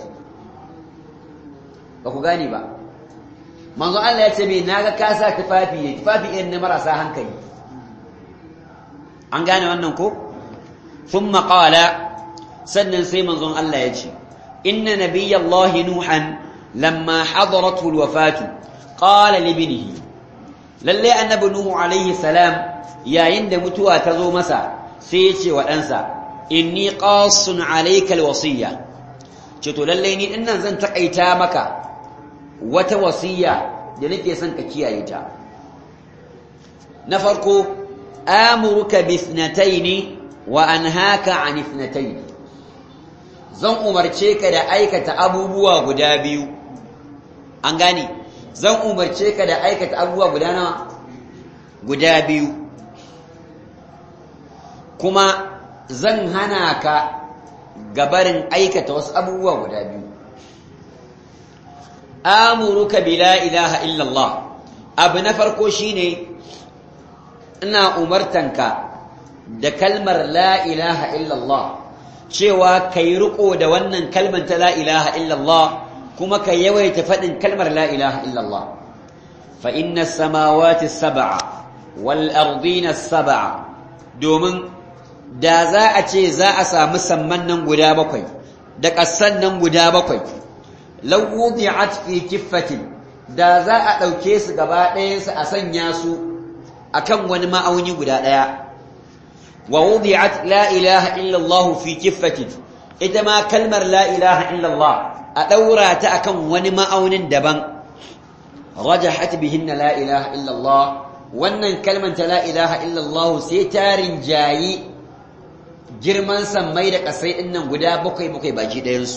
ba ku gane ba manzo Allah ya ce me na ga ka sa tufafi ne tufafi irin na marasa hankali an gane wannan ko thumma qala sannan sai manzon Allah ya ce inna nabiyallahi nuhan lamma hadaratu alwafatu qala li ibnihi lalle annabi nuhu alaihi salam yayin da mutuwa ta zo masa sai ya ce wa ɗansa inni qasun alayka alwasiya ce to lalle ni dinnan zan takaita maka wata wasiya da nake son ka kiyaye ta na farko amuruka bi ithnatayn wa anhaka an ithnatayn zan umarce ka da aikata abubuwa guda biyu an gane zan umarce ka da aikata abubuwa guda nawa guda biyu kuma zan hana ka gabarin aikata wasu abubuwa guda biyu amuruka bi la ilaha illallah abu na farko shine ina umartanka da kalmar la ilaha illallah cewa kai riko da wannan kalmar ta la ilaha illallah kuma ka yawaita faɗin kalmar la ilaha illallah fa inna samawati sab'a wal ardina sab'a domin da za a ce za a samu samman nan guda bakwai da ƙasan nan guda bakwai law wudi'at fi kiffatin da za a ɗauke su gaba ɗayansu a sanya su akan wani ma'auni guda ɗaya wa wudi'at la ilaha illallah fi kiffatin ita ma kalmar la ilaha illallah a ɗaura ta akan wani ma'aunin daban rajahat bihinna la ilaha illallah wannan kalmar ta la ilaha illallah sai ta rinjayi girman sammai da ƙasai ɗin nan guda bakwai bakwai baki ɗayansu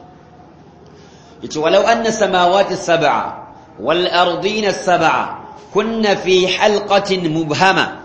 yace walau anna samawati sab'a wal ardina sab'a kunna fi halqatin mubhama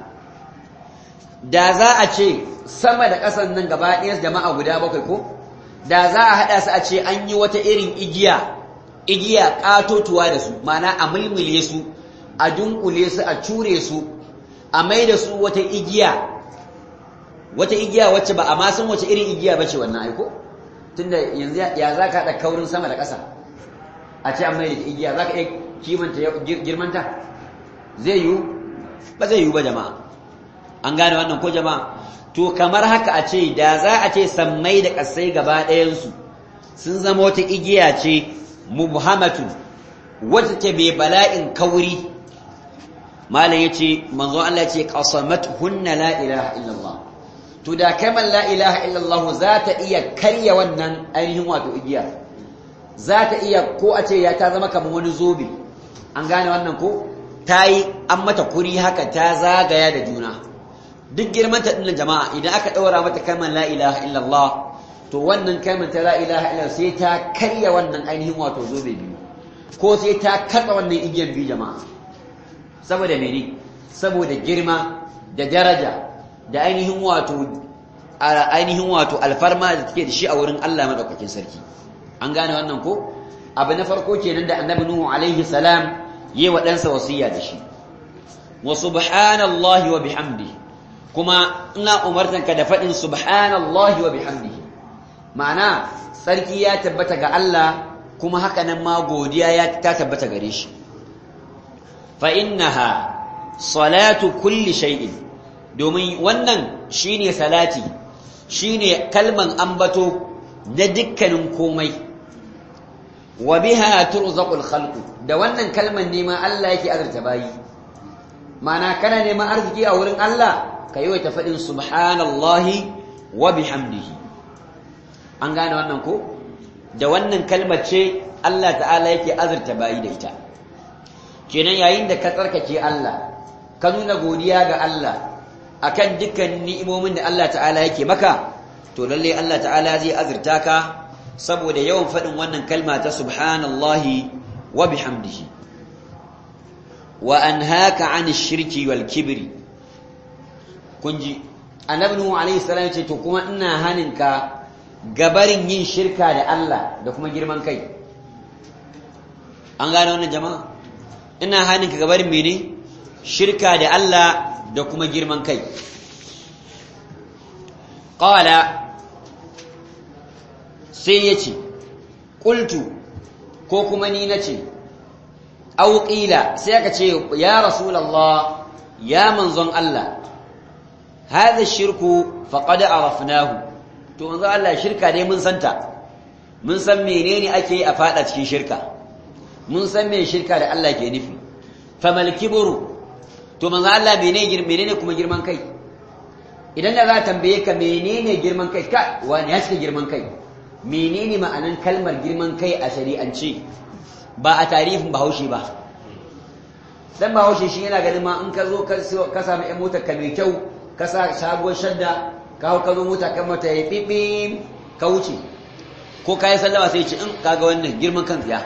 da za a ce sama da ƙasan nan gaba ɗaya jama'a guda bakwai ko da za a haɗa su a ce an yi wata irin igiya igiya ƙatotuwa da su mana a mulmule su a dunkule su a cure su a mai da su wata igiya wata igiya wacce ba a ma san wace irin igiya ba ce wannan aiko tunda yanzu ya za ka haɗa kaurin sama da ƙasa a ce an mai da igiya za ka iya kimanta girmanta zai yiwu ba zai yiwu ba jama'a an gane wannan ko jama'a to kamar haka a ce da za a ce sammai da ƙasai gaba ɗayansu sun zama wata igiya ce mubhamatu wacce ke bai bala'in kauri malam ya ce manzo Allah ce qasamat hunna la ilaha illallah to da kamar la ilaha illallah za ta iya karya wannan ainihin wato igiya za ta iya ko a ce ya ta zama kamar wani zobe an gane wannan ko ta yi an mata kuri haka ta zagaya da juna duk girman ta dinnan jama'a idan aka ɗaura mata kalmar la ilaha illallah to wannan kalmar ta la ilaha illallah sai ta karya wannan ainihin wato zobe biyu ko sai ta katsa wannan igiyar biyu jama'a saboda mene saboda girma da daraja da ainihin wato ainihin wato alfarma da take da shi a wurin Allah madaukakin sarki an gane wannan ko abu na farko kenan da annabi nuhu alaihi salam yi wa ɗansa wasiya da shi wa subhanallahi wa bihamdihi kuma ina umartanka da faɗin subhanallahi wa bihamdihi ma'ana sarki ya tabbata ga Allah kuma haka nan ma godiya ya ta tabbata gare shi fa innaha salatu kulli shay'in domin wannan shine salati shine kalman ambato na dukkanin komai wa biha turzaqul khalqu da wannan kalman ne ma Allah yake azurta bayi ma'ana kana neman arziki a wurin Allah ka yi ta faɗin subhanallahi wa bihamdihi an gane wannan ko da wannan kalmar ce Allah ta'ala yake azurta bayi da ita kenan yayin da ka tsarkake Allah ka nuna godiya ga Allah akan dukkan ni'imomin da Allah ta'ala yake maka to lalle Allah ta'ala zai azurta ka saboda yawan faɗin wannan kalma ta subhanallahi wa bihamdihi wa anhaka 'ani shirki wal kibri kunji annabi nuhu alaihi salam ce to kuma ina haninka gabarin yin shirka da Allah da kuma girman kai an gane wannan jama'a ina haninka gabarin mene shirka da Allah da kuma girman kai qala sai yace qultu ko kuma ni nace aw qila sai aka ce ya rasulullah ya manzon Allah hadha shirku faqad arafnahu to manzo Allah shirka dai mun santa mun san menene ake yi a fada cikin shirka mun san me shirka da Allah ke nufi famal kibru to manzo Allah menene menene kuma girman kai idan da za tambaye ka menene girman kai ka wani ya cika girman kai menene ma'anan kalmar girman kai a shari'ance ba a tarihin bahaushe ba dan bahaushe shi yana ganin ma in ka zo ka samu ƴan motar ka mai kyau ka sa sabuwar shadda ka hau ka zo mota kan mata ya ɓiɓim ka wuce ko ka yi sallama sai ce in kaga wannan girman kan tsiya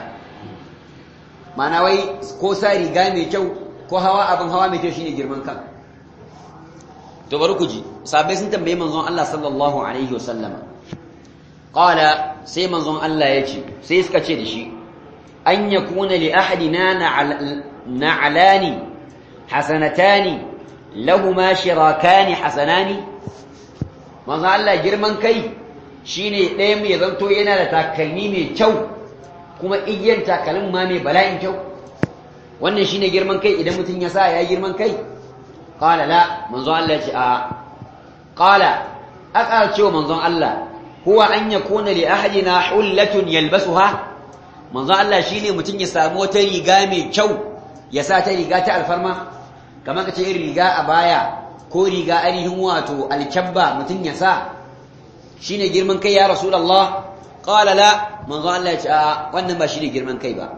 ma'ana wai ko sa riga mai kyau ko hawa abin hawa mai kyau shine girman kan to bari ku ji sabai sun tambaye manzon Allah sallallahu alaihi wasallama qala sai manzon Allah ya ce sai suka ce da shi an yakuna li ahadina na'alani hasanatani lahuma shirakani hasanani manzon Allah girman kai shine ɗaya mai zanto yana da takalmi mai kyau kuma igiyar takalmin ma mai bala'in kyau wannan shine girman kai idan mutum ya sa ya girman kai qala la manzon Allah ya ce a qala aka ce manzon Allah huwa an yakuna li ahadina hullatun yalbasuha manzon Allah shine mutum ya samu wata riga mai kyau ya sa ta riga ta alfarma kamar ka ce irin riga a baya ko riga ainihin wato alkyabba mutum ya sa shine girman kai ya rasulullah qala la manzon Allah ya ce a wannan ba shine girman kai ba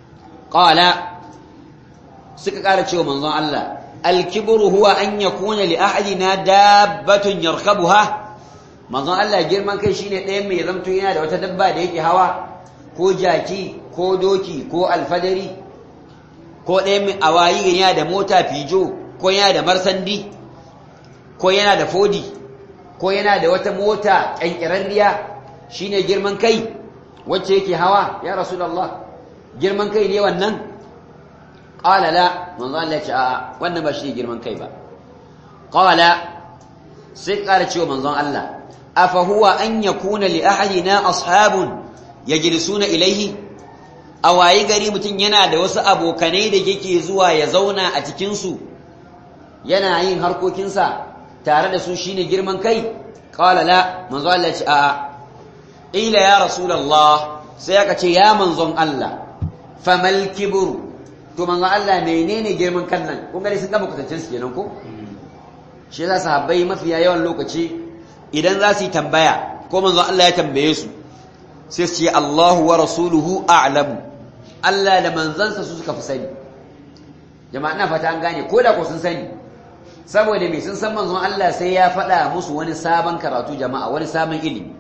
qala suka ƙara cewa manzon Allah alkibru huwa an yakuna li ahadina dabbatun yarkabuha manzon Allah girman kai shine ɗayan mai zamto yana da wata dabba da yake hawa ko jaki ko doki ko alfadari ko ɗayan mai awayi yana da mota fijo ko yana da marsandi ko yana da fodi ko yana da wata mota ƙyanƙirarriya shine girman kai wacce yake hawa ya rasulullah girman kai ne wannan qala la manzo Allah ya ce a'a wannan ba shi girman kai ba qala sai ƙara cewa manzon Allah afa huwa an yakuna li ahadina ashabun yajlisuna ilayhi awayi gari mutum yana da wasu abokanai da yake zuwa ya zauna a cikin su yana yin harkokinsa tare da su shine girman kai qala la manzo Allah ya ce a'a ila ya rasulullah sai aka ce ya manzon Allah famal kibru to manzo Allah menene girman kan nan kun ga sun gaba kutancin su kenan ko shi yasa sahabbai mafiya yawan lokaci idan za su yi tambaya ko manzo Allah ya tambaye su sai su ce Allahu wa rasuluhu a'lamu Allah da manzansa su suka fi sani jama'a ina fata an gane ko da ko sun sani saboda me sun san manzon Allah sai ya faɗa musu wani sabon karatu jama'a wani sabon ilimi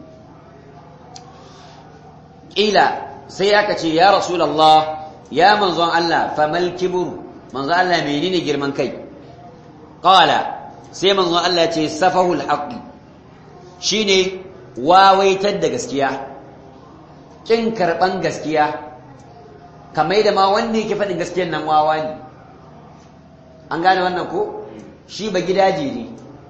ƙila sai aka ce ya rasulullah ya manzon Allah famal kibru manzon Allah menene girman kai qala sai manzon Allah ya ce safahul haqqi shine wawaitar da gaskiya kin karban gaskiya kamar da ma wanda yake faɗin gaskiyar nan wawa ne an gane wannan ko shi ba gidaje ne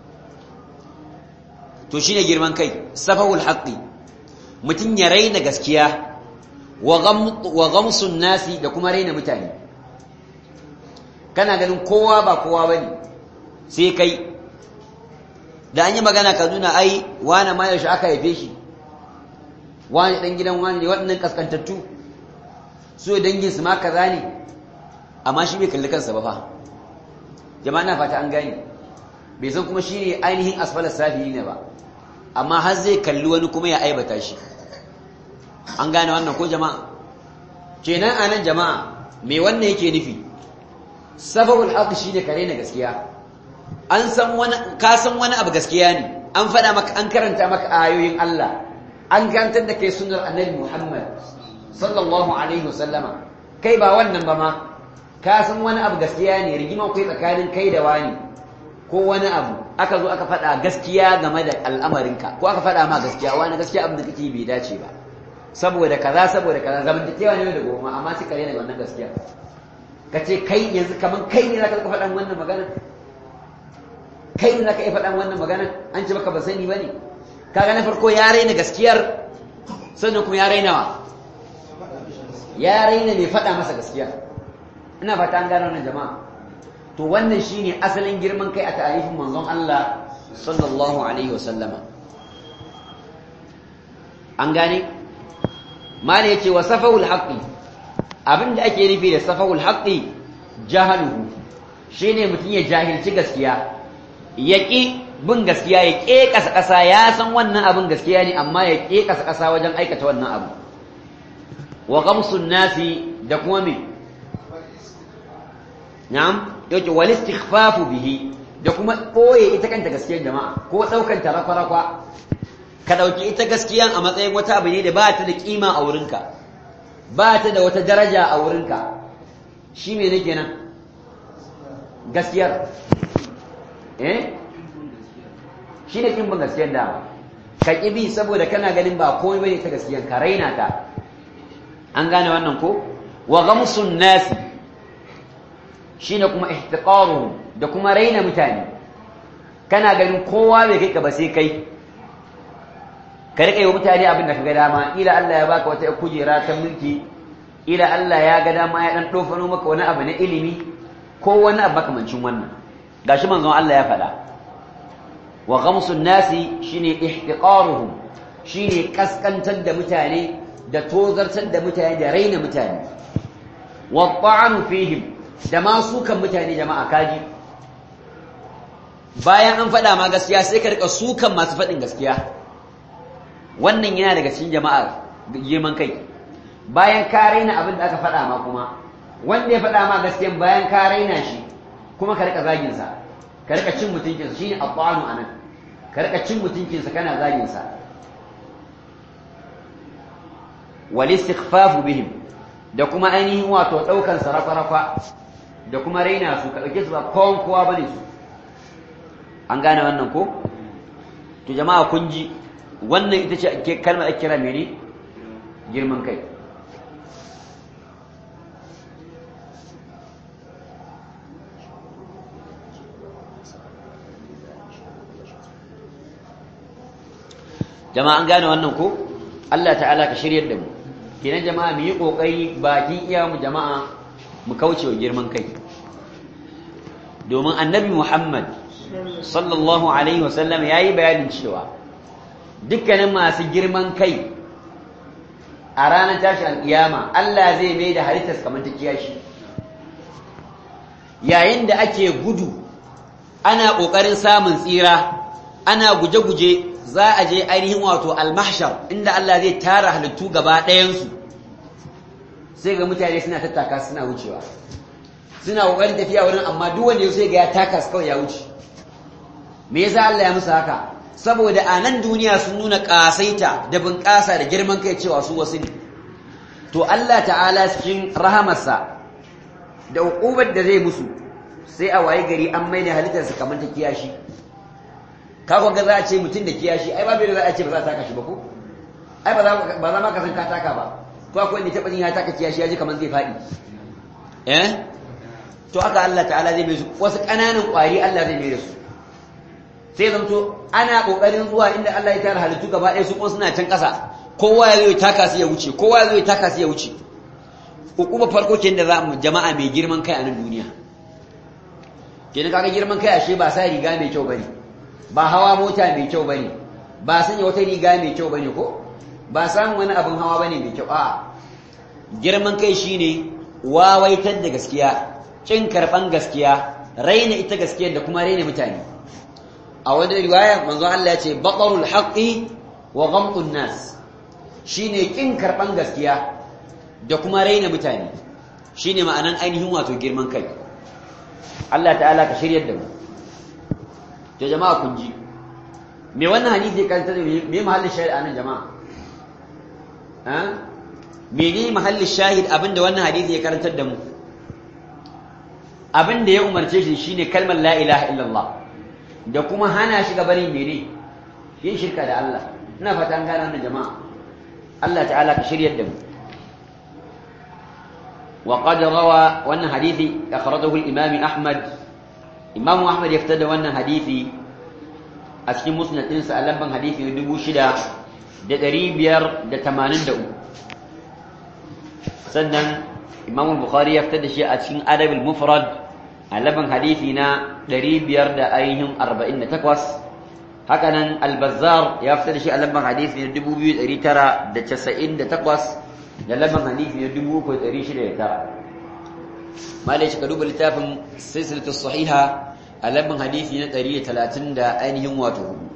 to shine girman kai safahul haqqi mutun ya raina gaskiya wa gamsun nasi da kuma raina mutane kana ganin kowa ba kowa bane sai kai da an yi magana ka nuna ai wani ma yaushe aka haife shi wani dan gidan wani ne waɗannan kaskantattu su dangin su ma kaza ne amma shi bai kalli kansa ba fa jama'a na fata an gane bai san kuma shine ainihin asfalar safi ne ba amma har zai kalli wani kuma ya aibata shi an gane wannan ko jama'a kenan anan jama'a me wannan yake nufi sababul haqq shine kare na gaskiya an san wani ka san wani abu gaskiya ne an faɗa maka an karanta maka ayoyin Allah an karantar da kai sunnar annabi Muhammad sallallahu alaihi wasallama kai ba wannan ba ma ka san wani abu gaskiya ne rigima kai tsakanin kai da wani ko wani abu aka zo aka faɗa gaskiya game da al'amarinka ko aka faɗa ma gaskiya wani gaskiya abin da kake bai dace ba saboda kaza saboda kaza zamantakewa ne da goma amma sai kare ne wannan gaskiya ka ce kai yanzu kaman kai ne zaka ka faɗan wannan magana kai ne zaka iya faɗan wannan magana an ce baka ba sani bane kaga na farko ya raina gaskiyar sannan kuma ya raina wa ya raina mai faɗa masa gaskiya ina fata an gano wannan jama'a to wannan shine asalin girman kai a tarihin manzon Allah sallallahu alaihi wasallama an gane mala yace wa safahul haqqi abinda ake nufi da safahul haqqi jahaluhu shine mutum ya jahilci gaskiya ya ƙi bin gaskiya ya ƙe ƙasa ƙasa ya san wannan abin gaskiya ne amma ya ƙe ƙasa ƙasa wajen aikata wannan abu wa gamsun nasi da kuma me na'am yake wal istighfafu bihi da kuma ɓoye ita kanta gaskiyar jama'a ko ɗaukan ta rakwa ka ɗauki ita gaskiyan a matsayin wata abu ne da ba ta da kima a wurinka ba ta da wata daraja a wurinka shi me ne kenan gaskiyar eh shi ne kimbin gaskiyar dama ka bi saboda kana ganin ba komai bane ta gaskiyar ka raina ta an gane wannan ko wa ghamsun nasi shine kuma ihtiqaruhum da kuma raina mutane kana ganin kowa bai kai ka ba sai kai ka rika yi wa mutane abin da ka ga dama ila Allah ya baka wata kujera ta mulki ila Allah ya ga dama ya dan dofano maka wani abu na ilimi ko wani abu makamancin wannan gashi manzon Allah ya faɗa wa ghamsun nasi shine ihtiqaruhum shine kaskantar da mutane da tozartar da mutane da raina mutane wa ta'anu fihim da ma sukan mutane jama'a kaji bayan an faɗa ma gaskiya sai ka rika sukan masu faɗin gaskiya wannan yana daga cikin jama'a girman kai bayan ka raina abin da aka faɗa ma kuma wanda ya faɗa ma gaskiyan bayan ka raina shi kuma ka rika zagin sa ka rika cin mutuncinsa shine abbanu anan ka rika cin mutuncinsa kana zagin sa wal istighfafu bihim da kuma ainihin wato daukan sa rafa da kuma raina su ka dauke su ba kowan kowa bane su an gane wannan ko to jama'a kun ji wannan ita ce kalmar ake kira mene girman kai jama'a an gane wannan ko Allah ta'ala ka shiryar da mu kenan jama'a mu yi kokari bakin iya mu jama'a mu kauce wa girman kai domin annabi Muhammad sallallahu alaihi wasallam yayi bayanin cewa dukkanin masu girman kai a ranar tashi alƙiyama Allah zai mai da halittarsa kamar ta kiyashi yayin da ake gudu ana ƙoƙarin samun tsira ana guje-guje za a je ainihin wato almahshar inda Allah zai tara halittu gaba ɗayansu sai ga mutane suna tattaka suna wucewa suna ƙoƙarin tafiya wurin amma duk wanda sai ga ya taka kawai ya wuce me yasa Allah ya musu haka saboda a nan duniya sun nuna ƙasaita da bunƙasa da girman kai cewa su wasu ne to Allah ta'ala cikin rahamarsa da uƙubar da zai musu sai a waye gari an maida halittarsa kamar ta kiyashi kakon ga za a ce mutum da kiyashi ai babu da za a ce ba za a taka shi ba ko ai ba za ma ka san ka taka ba ko akwai wanda taɓa jin ya taka kiyashi ya ji kamar zai faɗi eh to haka Allah ta'ala zai mai su wasu ƙananan ƙwari Allah zai mai da su sai zamto ana kokarin zuwa inda Allah ya tara halittu gaba ɗaya su kuma suna can ƙasa kowa ya zo ya taka su ya wuce kowa ya zo ya taka su ya wuce hukuma farko ke da za mu jama'a mai girman kai a nan duniya kenan kaga girman kai ashe ba sa riga mai kyau bane ba hawa mota mai kyau bane ba sanya wata riga mai kyau bane ko ba samun wani abin hawa bane mai kyau a girman kai shine wawaitar da gaskiya kin karban gaskiya raina ita gaskiyar da kuma raina mutane a wani riwaya manzo Allah ya ce baqarul haqqi wa ghamtun nas shine kin karban gaskiya da kuma raina mutane shine ma'anan ainihin wato girman kai Allah ta'ala ka shiryar da mu to jama'a kun ji me wannan hadisi kan ta me mahallin shahid anan jama'a ha me ne mahallin shahid abinda wannan hadisi ya karantar da mu abinda ya umarce shi shine kalmar la ilaha illallah da kuma hana shi gabanin mene yin shirka da Allah ina fata an gane wannan jama'a Allah ta'ala ka shiryar da mu wa qad rawa wannan hadisi akhrajahu al-imam Ahmad Imam Ahmad ya fitar da wannan hadisi a cikin musnad ɗinsa a lamban hadisi na dubu shida da ɗari biyar da tamanin da uku sannan Imam Bukhari ya fitar da shi a cikin adabul mufrad a laban hadisi na 500 da ainihin 48 haka nan al-bazzar ya fitar da shi a lamban hadisi na 2998 da lamban hadisi na 3609 malai shi ka duba littafin silsilatu sahiha a lamban hadisi na 130 da ainihin wato hudu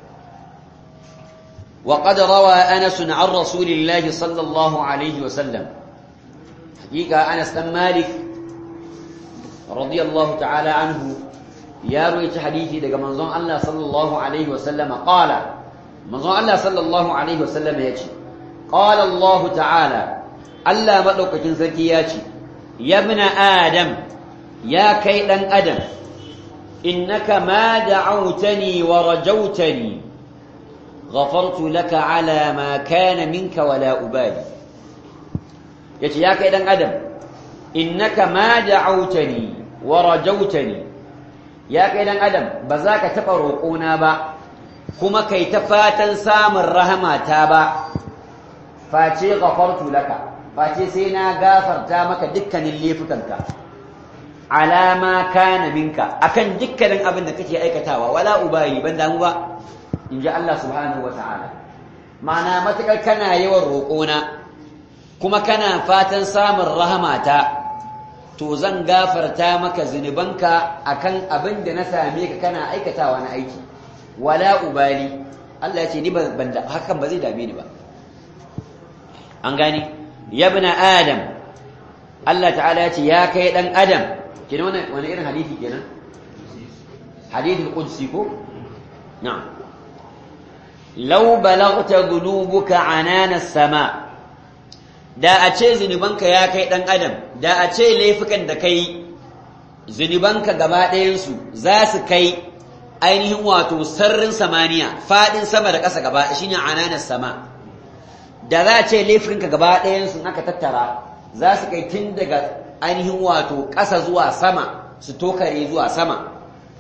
وقد روى أنس عن رسول الله صلى الله عليه وسلم حقيقة أنس بن مالك رضي الله تعالى عنه يا رويت حديثي دقى منظوم الله صلى الله عليه وسلم قال منظوم الله صلى الله عليه وسلم يجي قال الله تعالى ألا مدوك جنسكي ياتي يا ابن آدم يا كيدا أدم إنك ما دعوتني ورجوتني غفرت لك على ما كان منك ولا أبالي يتي يا كيدا أدم إنك ما دعوتني ورجوتني يا كيدا أدم بذاك تقرقونا با كما كي تفاتا سام الرحمة تابا فاتي غفرت لك فاتي سينا غافر تامك دكا اللي فتنك على ما كان منك أكن دكا أبن كتي أيكتاوا ولا أبالي بندام با in ji Allah subhanahu wa ta'ala ma'ana matuƙar kana yawan roƙona kuma kana fatan samun rahamata to zan gafarta maka zunubanka akan abin da na same ka kana aikatawa na aiki wala ubali Allah ya ce ni ban hakan ba zai dame ni ba an gani yabna adam Allah ta'ala ya ce ya kai dan adam kenan wani irin hadisi kenan hadithul qudsi ko na'am lau balagta dhunubuka anana sama da a ce zunubanka ya kai dan adam da a ce laifukan da kai zunubanka gaba ɗayansu za su kai ainihin wato sarrin samaniya faɗin sama da ƙasa gaba shine anana sama da za a ce laifukanka gaba ɗayansu aka tattara za su kai tun daga ainihin wato ƙasa zuwa sama su tokare zuwa sama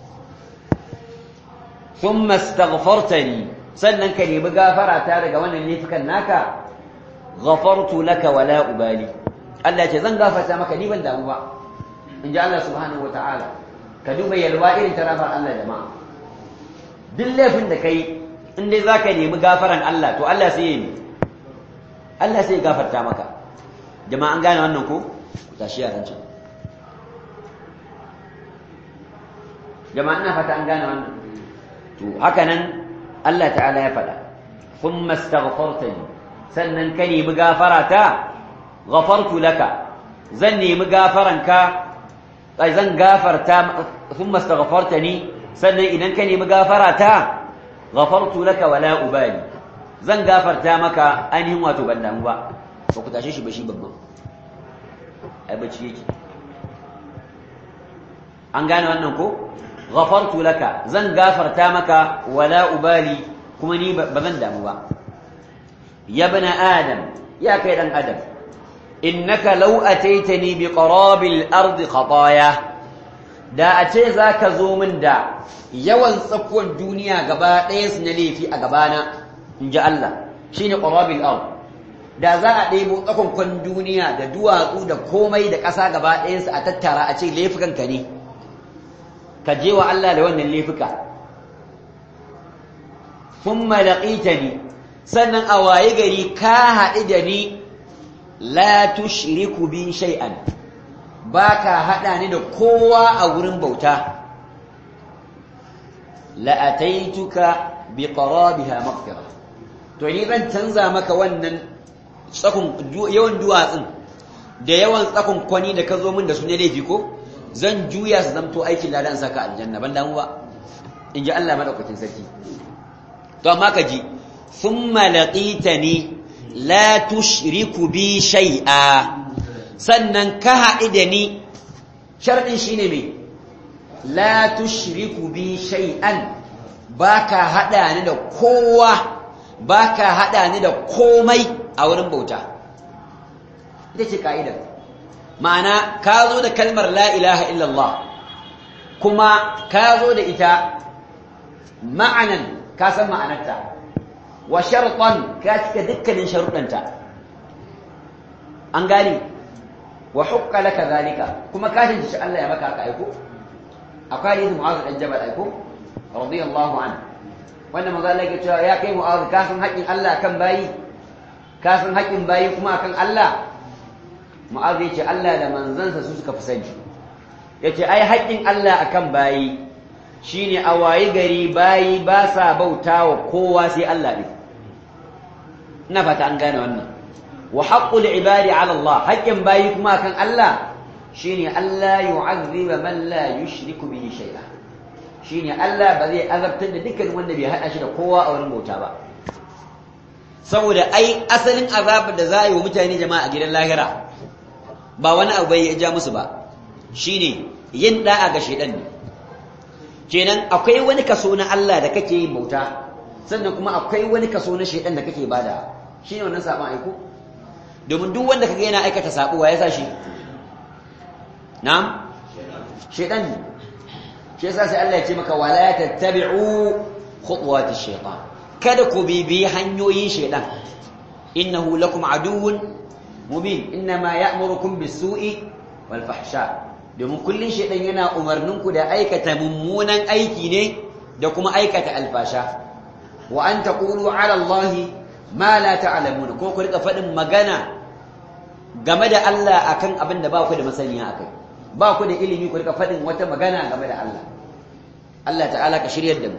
ثم استغفرتني sannan ka nemi gafara ta daga wannan laifukan naka ghafartu laka wala ubali Allah ce zan gafarta maka ni ban damu ba in ji Allah subhanahu wataala ka duba yalwa irin tarafar Allah jama'a duk laifin da kai in dai zaka nemi gafaran Allah to Allah sai ya yi Allah sai ya gafarta maka jama'a an gane wannan ko ku tashi yaran can jama'a ina fata an gane wannan to haka nan Allah ta'ala ya faɗa thumma astaghfartani sannan ka nemi gafara ta ghafartu laka zan nemi gafaranka ai zan gafarta thumma astaghfartani sannan idan ka nemi gafara ta ghafartu laka wala ubali zan gafarta maka ainihin wato ban damu ba ba ku tashe shi ba shi babban ai bacci yake an gane wannan ko ghafartu laka zan gafarta maka wala ubali kuma ni ba zan damu ba ya bana adam ya kai dan adam innaka law ataitani bi qarabil ardi khataya da a ce zaka zo min da yawan tsakuwan duniya gaba ɗaya su na laifi a gabana in ji Allah shine qarabil ard da za a ɗebo tsakonkon duniya da duwatsu da komai da ƙasa gaba ɗayansu a tattara a ce laifukanka ne ka je wa Allah da wannan laifuka thumma laqitani sannan a waye gari ka haɗu da ni la tushriku bi shay'an baka haɗa ni da kowa a wurin bauta la ataituka bi qarabiha maghfira to ni zan canza maka wannan tsakon yawan duwatsun da yawan tsakon kwani da ka zo min da su ne laifi ko zan juya su zamto aikin ladan saka aljanna ban damu ba in ji Allah madaukakin sarki to amma ka ji thumma laqitani la tushriku bi shay'a sannan ka haɗu da ni sharɗin shine me la tushriku bi shay'an baka haɗa ni da kowa baka haɗa ni da komai a wurin bauta ita ce ka'idar ma'ana ka zo da kalmar la ilaha illallah kuma ka zo da ita ma'anan ka san ma'anarta wa sharɗan ka cika dukkanin sharuɗanta an gani wa hukka laka zalika kuma ka shi Allah ya maka haka aiko akwai hadisin Mu'adh dan Jabal aiko radiyallahu an wanda maza Allah ya cewa ya kai mu'azu ka san haƙƙin Allah kan bayi ka san haƙƙin bayi kuma akan Allah mu'azu ya ce Allah da manzansa su suka fi sani ya ce ai haƙƙin Allah akan bayi shine a wayi gari bayi ba sa bauta wa kowa sai Allah ne ina fata an gane wannan wa haqqul ibadi ala Allah haƙƙin bayi kuma akan Allah shine Allah yu'azziba man la yushriku bihi shay'a shine Allah ba zai azabtar da dukkan wanda bai hada shi da kowa a wurin bauta ba saboda ai asalin azabar da za a yi wa mutane jama'a a gidan lahira ba wani abu bai ya ja musu ba shine yin da'a ga shedan ne kenan akwai wani kaso na Allah da kake yin bauta sannan kuma akwai wani kaso na shedan da kake bada shine wannan sabon aiko domin duk wanda kaga yana aikata sabo wa ya sa shi na'am shedan ne shi yasa sai Allah ya ce maka wala tattabi'u khutuwati shaytan kada ku bibi hanyoyin shedan innahu lakum aduwwun mubin inma ya'murukum bis-su'i wal fahsha domin kullun shedan yana umarninku da aikata mummunan aiki ne da kuma aikata alfasha wa an taqulu 'ala Allahi ma la ta'lamun ko ku rika fadin magana game da Allah akan abin da ba ku da masaniya akai ba ku da ilimi ku rika fadin wata magana game da Allah Allah ta'ala ka shiryar da mu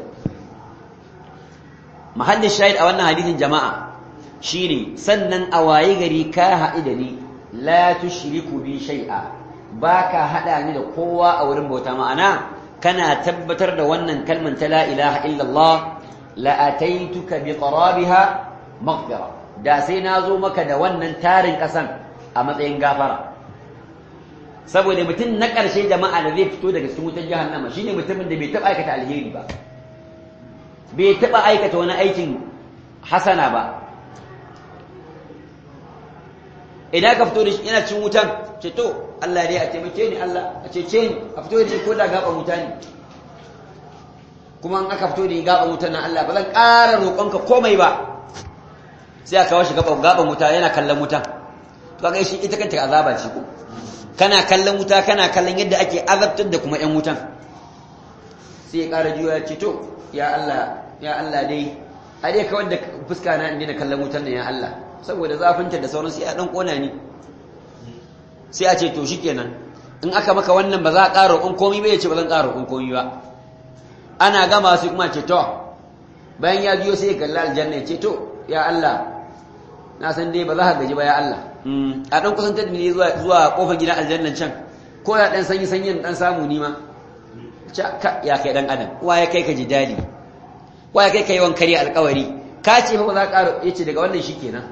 mahallin shahid a wannan hadisin jama'a shine sannan a waye gari ka haɗu da ni la tushriku bi shay'a baka hada ni da kowa a wurin bauta ma'ana kana tabbatar da wannan kalman ta la ilaha illallah la ataituka bi qarabiha maghfira da sai na zo maka da wannan tarin kasan a matsayin gafara saboda mutum na ƙarshe jama'a da zai fito daga cikin wutar jahannama shine mutumin da bai taɓa aikata alheri ba bai taɓa aikata wani aikin hasana ba idan ka fito da shi yana cin wutan ce to Allah dai a taimake ni Allah a cece ni a fito da shi ko da gaban wuta ne kuma in aka fito da ni gaban wutan nan Allah ba zan ƙara roƙonka komai ba sai aka kawo shi gaban gaban wuta yana kallon wutan to kaga shi ita kanta azaba ce ko kana kallon wuta kana kallon yadda ake azabtar da kuma ƴan wutan sai ya ƙara juya ce to ya Allah ya Allah dai a dai kawar da fuska na inda kallon wutan nan ya Allah saboda zafinta da sauransu ya dan kona ni sai a ce to shikenan in aka maka wannan ba za a ƙara roƙon komai ba ya ce ba zan ƙara roƙon komai ba ana gama sai kuma ce to bayan ya biyo sai ya kalli aljanna ya ce to ya Allah na san dai ba za ka gaji ba ya Allah a dan kusantar da ni zuwa zuwa kofar gidan aljannan can ko ya dan sanyi sanyin dan samu ni ma ya kai dan adam wa ya kai ka ji dadi wa ya kai ka yawan kare alƙawari ka ce fa ba za ka ƙara yace daga wannan shikenan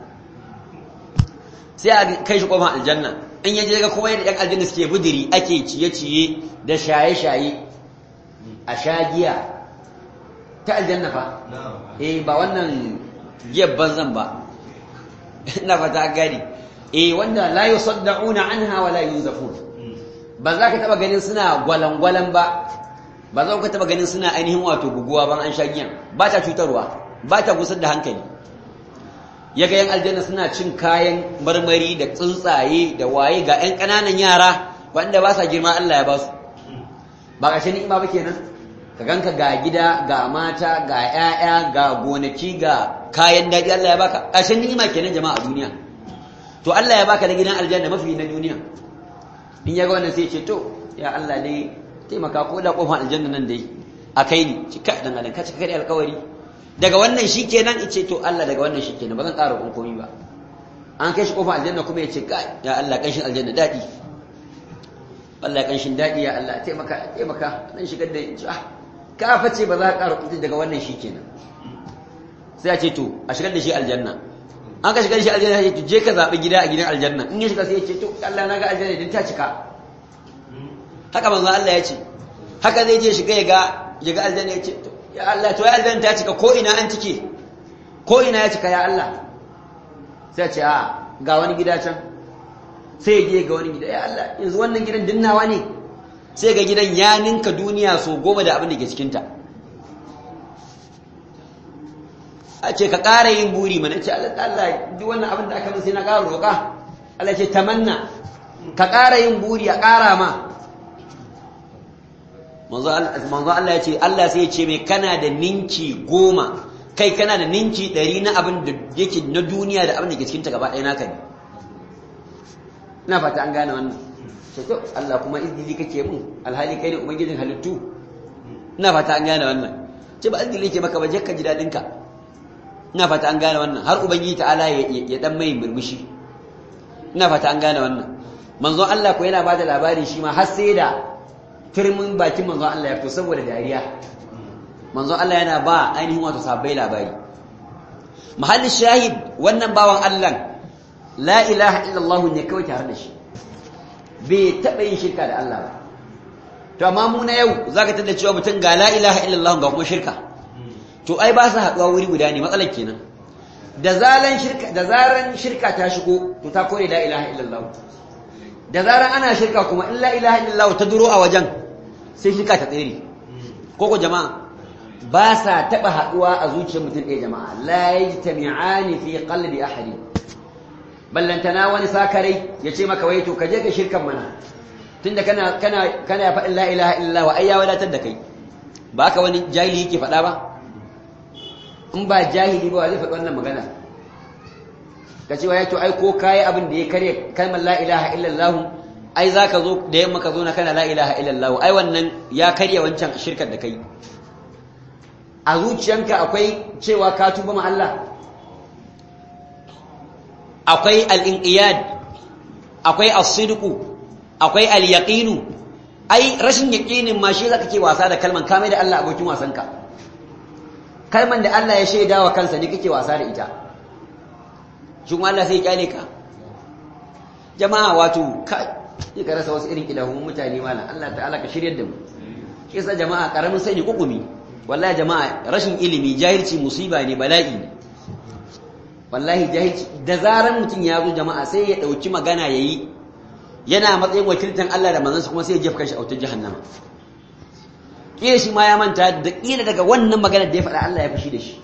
sai a kai shi kofar aljanna in yaje ga kuma yadda ɗan aljanna suke budiri ake ciye-ciye da shaye-shaye a sha giya ta aljanna fa eh ba wannan giyar banzan ba ina fata gani eh wanda la yusaddauna anha wa la yunzafun ba za ka taba ganin suna gwalangwalan ba ba za ka taba ganin suna ainihin wato buguwa ban an sha giyan ba ta cutarwa ba ta gusar da hankali ya ga 'yan aljanna suna cin kayan marmari da tsuntsaye da waye ga 'yan ƙananan yara wanda ba sa girma Allah ya ba su ba ƙashe ni'ima ba kenan ka ganka ga gida ga mata ga 'ya'ya ga gonaki ga kayan daɗi Allah ya baka ƙashe ni'ima kenan jama'a a duniya to Allah ya baka da gidan aljanna mafi na duniya in ya ga wannan sai ce to ya Allah dai taimaka ko da kofar aljanna nan dai a kai ni cika dan adam ka cika kai alƙawari daga wannan shi kenan ice to Allah daga wannan shi kenan ba zan ƙara kun komai ba an kai shi kofar aljanna kuma ya ce kai ya Allah kanshin aljanna daɗi Allah kanshin daɗi ya Allah taimaka taimaka dan shigar da ah ka face ba za ka ƙara kuɗi daga wannan shi kenan sai a ce to a shigar da shi aljanna an ka shigar da shi aljanna ya ce je ka zaɓi gida a gidan aljanna in ya shiga sai ya ce to Allah na ga aljanna din ta cika haka manzo Allah ya ce haka zai je shiga ya ga ya ga aljanna ya ce to ya Allah to ya aljanna ta cika ko ina an cike ko ina ya cika ya Allah sai ce a ga wani gida can sai ya je ga wani gida ya Allah yanzu wannan gidan dinnawa ne sai ga gidan ya ninka duniya so goma da abin da ke cikinta a ce ka ƙara yin buri mana ce Allah Allah duk wannan abin da aka min sai na ƙara roƙa Allah ce tamanna ka ƙara yin buri a ƙara ma manzo Allah ya ce Allah sai ya ce mai kana da ninki goma kai kana da ninki ɗari na abin da yake na duniya da abin da ke cikinta gaba ɗaya naka ne ina fata an gane wannan sai to Allah kuma izini kake mun alhali kai ne ubangijin halittu ina fata an gane wannan ce ba izini yake maka ba je ka ji dadin ka ina fata an gane wannan har ubangiji ta'ala ya dan mai murmushi ina fata an gane wannan manzon Allah ko yana bada labari shi ma har sai da firmin bakin manzon Allah ya fito saboda dariya manzon Allah yana ba ainihin wato sabbai labari mahallin shahid wannan bawan Allah la ilaha illallah ne kawai tare da shi bai taɓa yin shirka da Allah ba to amma mu na yau zaka tada cewa mutum ga la ilaha illallah ga kuma shirka to ai ba su haɗuwa wuri guda ne matsalar kenan da zaran shirka da zaran shirka ta shigo to ta kore la ilaha illallah da zaran ana shirka kuma in la ilaha illallah ta duro a wajen sai shirka ta tsere koko jama'a ba sa taɓa haɗuwa a zuciyar mutum ɗaya jama'a la yajtami'ani fi qalbi ahadin ballantana wani sakarai ya ce maka wai to ka je ka shirkan mana tunda kana kana kana faɗin la ilaha illallah wa ai ya wadatar da kai ba ka wani jahili yake faɗa ba in ba jahili ba zai faɗi wannan magana ka ce wai to ai ko kai abin da ya kare kalmar la ilaha illallah ai zaka zo da yamma ka zo na kana la ilaha illallah ai wannan ya karya wancan shirkar da kai a zuciyanka akwai cewa ka tuba ma Allah akwai al'inƙiyad akwai asidiku akwai al'yaƙinu ai rashin yaƙinin ma shi za ka ke wasa da kalman kame da Allah abokin wasanka kalman da Allah ya shaida wa kansa ne kake wasa da ita shi kuma Allah sai ya kyale ka jama'a wato ka yi ka rasa wasu irin ƙidahun mutane malam Allah ta'ala ka shirya da mu kisa jama'a ƙaramin sani kukumi wallahi jama'a rashin ilimi jahilci musiba ne bala'i ne wallahi jahilci da zaran mutum ya zo jama'a sai ya dauki magana yayi yana matsayin wakiltan Allah da manzansa kuma sai ya jefa shi a wutar jahannama kila shi ma ya manta da kila daga wannan magana da ya faɗa Allah ya fushi da shi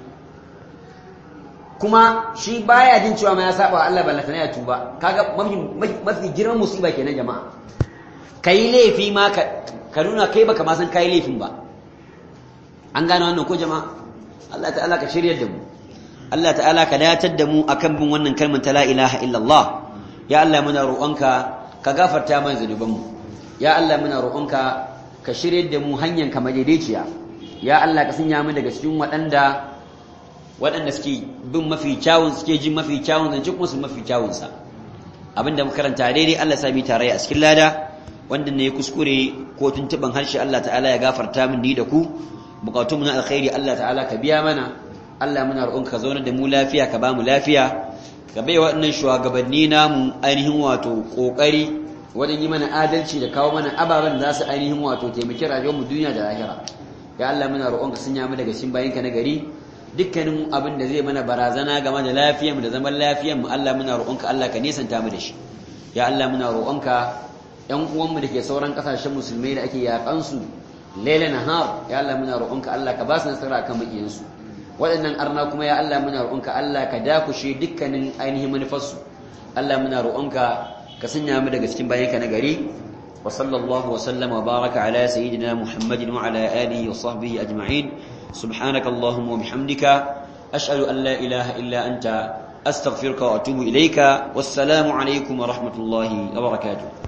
kuma shi baya jin cewa ma ya saba wa Allah ballatana ya tuba kaga mafi mafi girman musiba kenan jama'a kai laifi ma ka nuna kai baka ma san kai laifin ba an gane wannan ko jama'a Allah ta'ala ka shiryar da mu Allah ta'ala ka datar da mu akan bin wannan kalmar ta la ilaha illallah ya Allah muna roƙonka ka gafarta mana zanubanmu ya Allah muna roƙonka ka shiryar da mu hanyar ka madaidaiciya ya Allah ka sanya mu daga cikin waɗanda waɗanda suke bin mafi kyawun suke jin mafi kyawun zance kuma su mafi kyawun sa abinda muka karanta daidai Allah sami tare a cikin lada wanda ne kuskure ko tuntuban harshe Allah ta'ala ya gafarta min ni da ku bukatun mu na alkhairi Allah ta'ala ka biya mana Allah muna roƙon ka zauna da mu lafiya ka ba mu lafiya ka bai waɗannan shugabanni namu ainihin wato ƙoƙari wajen yi mana adalci da kawo mana ababen da za su ainihin wato taimaki rayuwar mu duniya da lahira ya Allah muna roƙon ka sanya mu daga cikin bayinka na gari dukkanin abin da zai mana barazana game da lafiyar mu da zaman lafiyar mu Allah muna roƙon ka Allah ka nisanta mu da shi ya Allah muna roƙon ka ƴan uwan mu da ke sauran ƙasashen musulmai da ake yaƙan su laila nahar ya Allah muna roƙon ka Allah ka ba su nasara akan makiyansu waɗannan arna kuma ya Allah muna roƙonka Allah ka dakushe dukkanin ainihin manufarsu Allah muna roƙonka ka sanya mu daga cikin bayanka na gari wa sallallahu wa sallama wa baraka ala sayyidina Muhammadin wa ala alihi wa sahbihi ajma'in subhanaka allahumma wa bihamdika ashhadu an la ilaha illa anta astaghfiruka wa atubu ilayka wassalamu alaikum wa rahmatullahi wa barakatuh